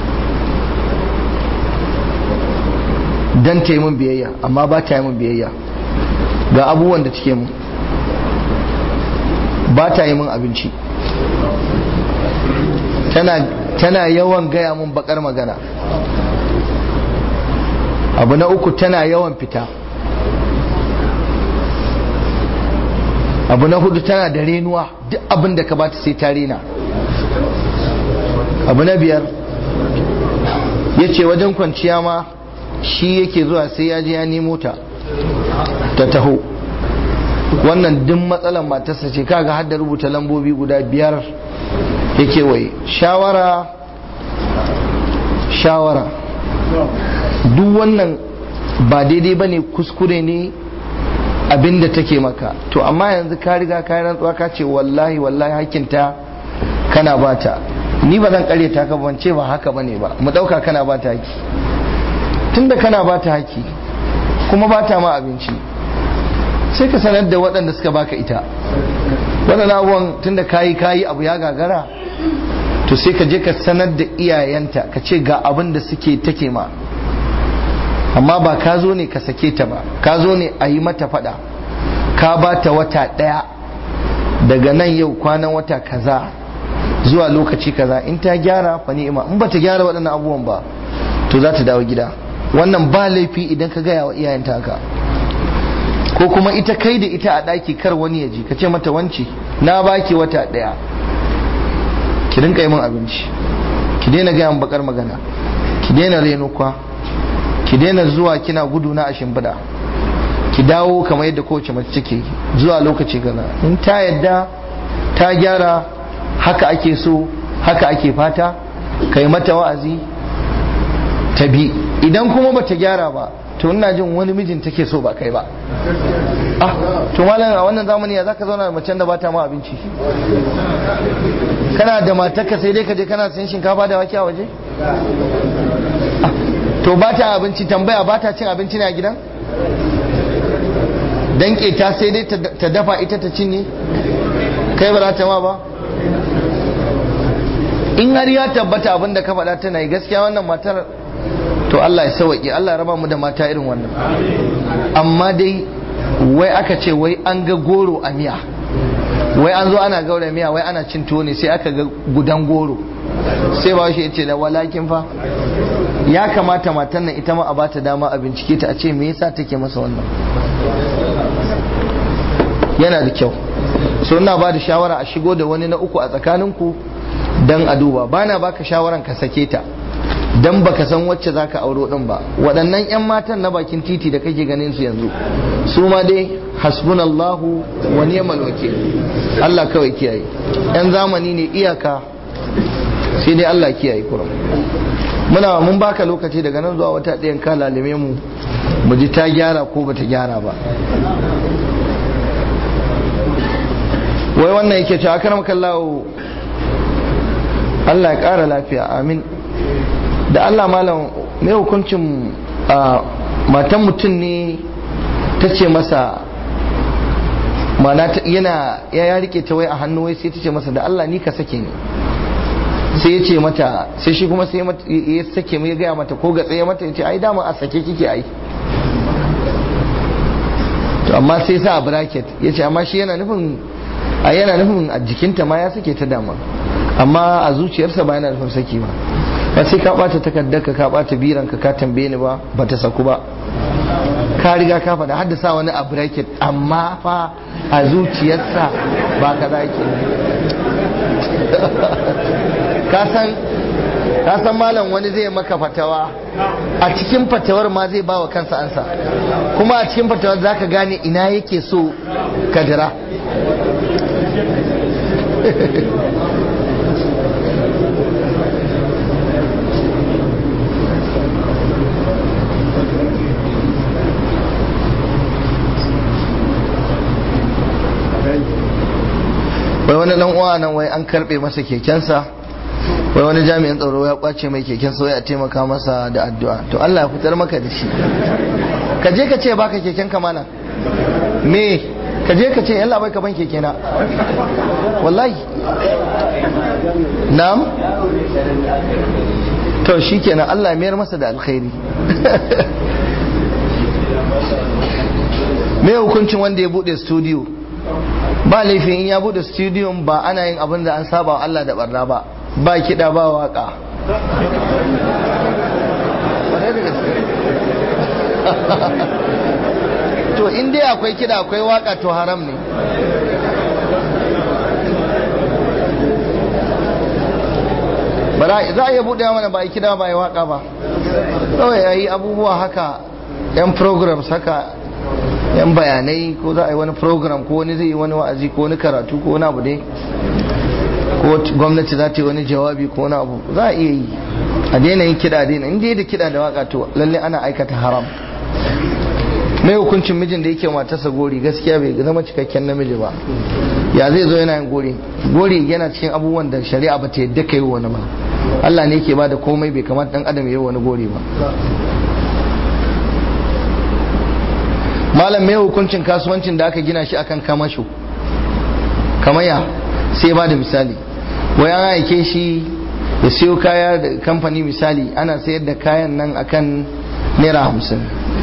don ta yi min biyayya amma ba ta yi min biyayya ga abubuwan da take mun ba ta yi min abinci tana yawan gaya mun bakar magana abu na uku tana yawan fita abu na hudu tana da renuwa duk abin da ka bata sai ta rena abu na biyar ya ce wajen kwanciya ma shi yake zuwa sai ya je ya nemo ta ta taho wannan duk matsalan matarsa ce kaga har da rubuta lambobi guda biyar yake waye shawara shawara duk wannan ba daidai ba ne kuskure ne abinda take maka to amma yanzu ka riga ka yi rantsuwa ka ce wallahi wallahi hakinta kana bata ni ba zan kare ta ka ban ce ba haka bane ba mu dauka kana bata haki tunda kana bata haki kuma bata ma abinci sai ka sanar da waɗanda suka baka ita waɗannan abubuwan tunda kayi kayi abu ya gagara to sai ka je ka sanar da iyayenta ka ce ga abin da suke take ma amma ba ka zo ne ka sake ta ba ka zo ne a yi mata fada ka ba ta wata ɗaya daga nan yau kwanan wata kaza zuwa lokaci kaza in ta gyara fa ni'ima in ba ta gyara waɗannan abubuwan ba to za ta dawo gida wannan ba laifi idan ka gaya wa iyayenta haka ko kuma ita kai da ita a ɗaki kar wani ya ji ka ce mata wance na baki wata ɗaya ki rinka yi min abinci ki daina gaya min bakar magana ki daina reno kwa ki daina zuwa kina gudu na a shimfiɗa ki dawo kamar yadda kowace mace take zuwa lokaci kaza in ta yadda ta gyara haka ake so haka ake fata kai mata wa'azi ta bi idan kuma bata gyara ba to ina jin wani mijin take so ba kai ba ah to malam a wannan zamani ya zaka zauna da macen da bata ma abinci kana da matarka sai dai ka je kana sayan shinkafa da wake a waje to ba ta abinci tambaya ba ta cin abinci ne a gidan dan ta sai dai ta dafa ita ta cinye kai ba za ta ma ba in har ya tabbata abin da ka faɗa tana yi gaskiya wannan matar to Allah ya sauwaƙe Allah raba mu da mata irin wannan amma dai wai aka ce wai an ga goro a miya wai an zo ana gaura miya wai ana cin tuwo ne sai aka ga gudan goro sai ba shi ya ce da walakin fa ya kamata matan nan ita ma a bata dama a bincike ta a ce me yasa take masa wannan yana da kyau so ina ba da shawara a shigo da wani na uku a tsakaninku dan a duba bana baka shawaran ka sake ta dan baka san wacce zaka auro din ba waɗannan 'yan matan na bakin titi da kake ganin su yanzu su ma dai hasbunallahu wa ni'mal wakil Allah kawai kiyaye yan zamani ne iyaka sai dai Allah kiyaye kurum muna mun baka lokaci daga nan zuwa wata ɗayan ka lalime mu mu ji ta gyara ko bata gyara ba wai wannan yake cewa karam kallahu Allah ya ƙara lafiya amin da Allah malam mai hukuncin matan mutum ne ta ce masa mana yana ya rike ta wai a hannu wai sai ta ce masa da Allah ni ka sake ni sai ya ce mata sai shi kuma sai ya sake mai gaya mata ko ga tsaye mata ya ce ai dama a sake kike ai to amma sai sa a bracket ya ce amma shi yana nufin a yana nufin a jikinta ma ya sake ta dama amma a zuciyarsa ba yana nufin saki ba ba sai ka bata takardarka ka bata biranka ka tambaye ni ba ba ta saku ba ka riga ka faɗa haddasa wani a bracket amma fa a zuciyarsa ba ka za ke ka san malam wani zai maka fatawa a cikin fatawar ma zai ba wa kansa ansa kuma a cikin fatawar za ka gane ina yake so ka jira wai wani dan uwa nan wai an karbe masa kekensa wai wani jami'in tsaro ya kwace mai keken wai a taimaka masa da addu'a to Allah ya fitar maka da shi ka je ka ce baka keken ka mana me ka je ka ce yalla bai ka ban keke na wallahi na'am to shikenan Allah ya mayar masa da alkhairi me hukuncin wanda ya bude studio ba laifin in ya bude studio ba ana yin abin da an saba wa Allah da barna ba ba kiɗa ba waka to in dai akwai kiɗa akwai waka to haram ne bara za a iya buɗe mana ba a kiɗa ba a waka ba kawai ya yi abubuwa haka yan programs haka yan bayanai ko za a yi wani program ko wani zai yi wani wa'azi ko wani karatu ko wani abu dai ko gwamnati za ta yi wani jawabi ko wani abu za a iya yi a daina yin kiɗa daina in dai da kiɗa da waka to lalle ana aikata haram mai hukuncin mijin da yake matarsa gori gaskiya bai zama cikakken namiji ba ya zai zo yana yin gori gori yana cikin abubuwan da shari'a ba ta yadda ka yi wani ba Allah ne ke ba da komai bai kamata dan adam ya yi wani gori ba malam mai hukuncin kasuwancin da aka gina shi akan kamasho kamaya sai ba da misali wai an aike shi ya siyo kaya da kamfani misali ana sayar da kayan nan akan naira hamsin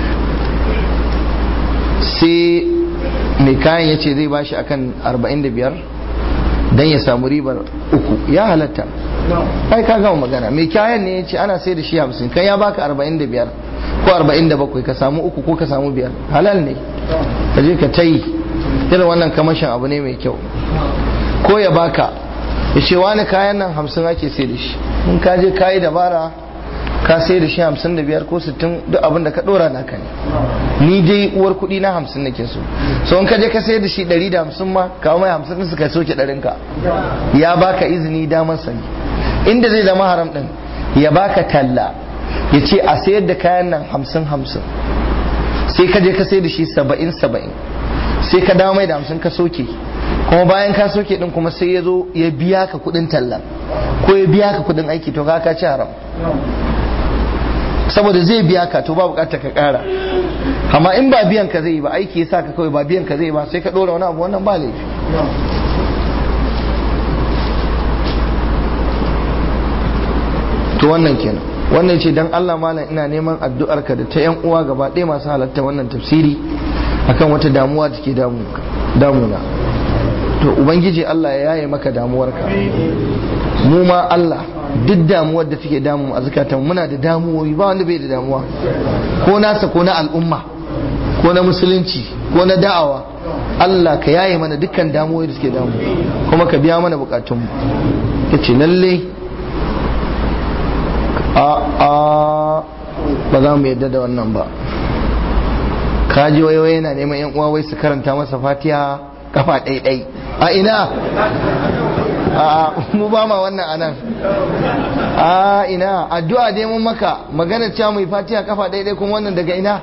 sai mai kayan ya ce zai bashi akan 45 don ya samu ribar uku ya halatta ai ka gama magana mai kayan ne ya ce ana sai da shi 50 kai ya baka 45 ko 47 ka samu uku ko ka samu biyar halal ne ka je ka tayi irin wannan kamashin abu ne mai kyau ko ya baka ya ce wani kayan nan 50 ake sai da shi in ka je kayi dabara ka sai da shi 55 ko 60 duk abin da ka dora naka ne ni dai uwar kuɗi na 50 nake so so in ka je ka sai da shi 150 ma kawo mai 50 din suka soke ɗarin ka ya baka izini damar sani inda zai zama haram din ya baka talla ya ce a sayar da kayan nan 50 50 sai ka je ka sai da shi 70 70 sai ka dawo mai da 50 ka soke kuma bayan ka soke din kuma sai ya zo ya biya ka kuɗin talla ko ya biya ka kuɗin aiki to ka ci haram saboda zai biya ka to ba bukatar ka kara amma in ba biyan ka zai yi ba aiki yasa ka kawai ba biyan ka zai ba sai ka dora wani abu wannan ba laifi to wannan kenan wannan ce dan Allah malam ina neman addu'ar ka da ta yan uwa gaba ɗaya masu halatta wannan tafsiri akan wata damuwa da ke damuna to ubangiji Allah ya yaye maka damuwarka mu ma Allah duk damuwar da take damu a zukatan muna da damuwoyi ba wanda bai da damuwa ko nasa ko na al'umma ko na musulunci ko na da'awa Allah ka yaye mana dukkan damuwoyi da suke damu kuma ka biya mana bukatunmu ya ce lalle a a ba za mu yadda da wannan ba kaji wayo yana neman yan uwa wai su karanta masa fatiha kafa ɗaiɗai a ina a mu ba ma wannan anan a ina addu'a dai mun maka magana cewa mai fatiha kafa ɗaiɗai kuma wannan daga ina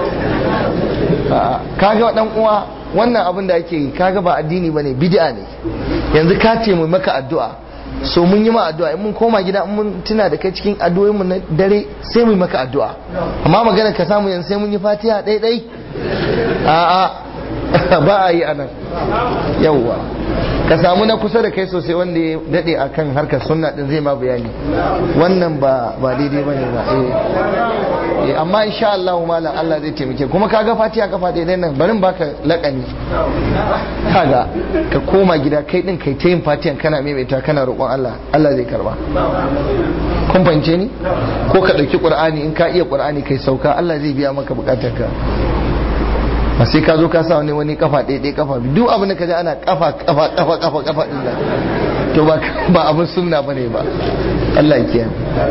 kaga dan uwa wannan abin da ake yi kaga ba addini bane bid'a ne yanzu ka ce mu maka addu'a so mun yi ma addu'a in mun koma gida in mun tuna da kai cikin addu'o'in mu na dare sai mu yi maka addu'a amma magana ka samu yanzu sai mun yi fatiha ɗai ɗai a'a ba a yi anan yawwa ka samu na kusa da kai sosai wanda ya dade akan harkar sunna din zai ma bayani wannan ba ba daidai bane ba eh amma insha Allah malam Allah zai taimake kuma kaga fatiha kafa daidai nan barin baka lakani kaga ka koma gida kai din kai ta yin fatihan kana maimaita kana roƙon Allah Allah zai karba kun fahimce ni ko ka ɗauki qur'ani in ka iya qur'ani kai sauka Allah zai biya maka bukatarka ba sai ka zo ka sa wani wani kafa ɗaya kafa duk abin da ka ji ana kafa kafa kafa kafa kafa din nan to ba ba abin sunna bane ba Allah ya kiyaye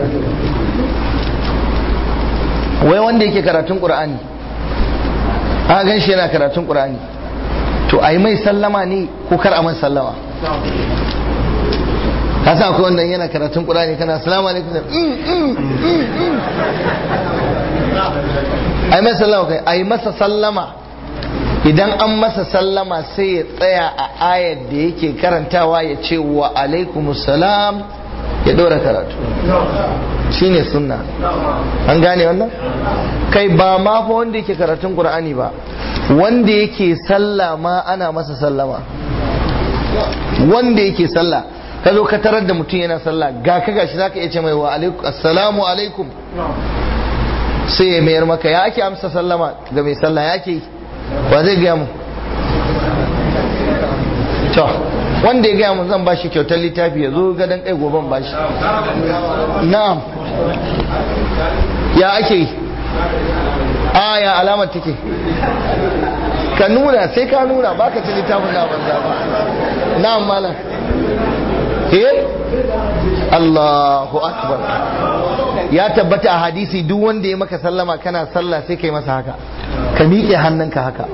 wai wanda yake karatun qur'ani a gan shi yana karatun qur'ani to ai mai sallama ne ko kar a mai sallama ka sa akwai wanda yana karatun qur'ani kana assalamu alaikum ai mai sallama kai ai masa sallama idan an masa sallama sai ya tsaya a ayar da yake karantawa ya ce wa alaikumussalam ya ɗora karatu shine sunna an gane wannan kai ba ma fa wanda yake karatun qur'ani ba wanda yake sallah ma ana masa sallama wanda yake sallah ka zo ka tarar da mutum yana sallah ga ka gashi zaka iya ce mai wa alaikum assalamu alaikum sai ya mayar maka ya ake amsa sallama ga mai sallah ya ke ba zai gaya mu to wanda ya gaya mu zan bashi kyautar littafi ya zo gadon kai goben bashi na'am ya ake yi a ya alamar take ka nuna sai ka nuna baka ci littafin na banza ba na'am malam eh Allahu akbar ya tabbata a hadisi duk wanda ya maka sallama kana sallah sai kai masa haka ka miƙe hannunka haka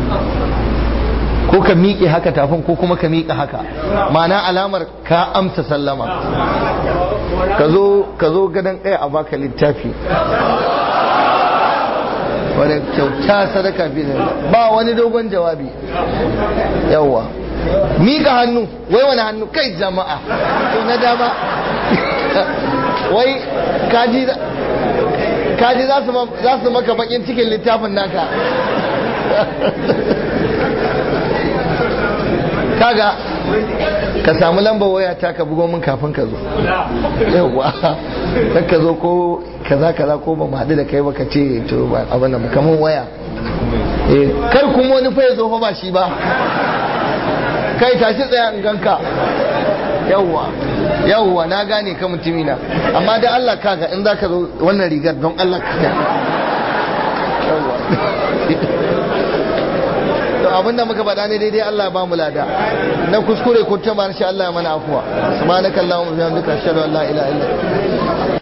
ko ka miƙe haka tafin ko kuma ka miƙe haka ma'ana alamar ka amsa sallama ka zo gadon ɗaya a baka littafi wadda kyauta sadaka fi ba wani dogon jawabi yawwa miƙa hannu wai wani hannu kai jama'a to na dama wai kaji kaji za su maka bakin cikin littafin naka kaga ka samu lambar waya ta ka bugo min kafin ka zo yawa dan ka zo ko kaza kaza ko ba mu haɗu da kai ba ka ce to ba abin da kaman waya kar kuma wani fa ya zo fa ba shi ba kai tashi tsaya in ganka yawwa yawwa na gane ka mutumina amma da Allah kaga in zaka zo wannan rigar don Allah ka yawwa to abinda muka faɗa ne daidai Allah ba mu lada na kuskure ko ta shi Allah ya mana afuwa subhanakallahumma wa bihamdika ashhadu an la ilaha illa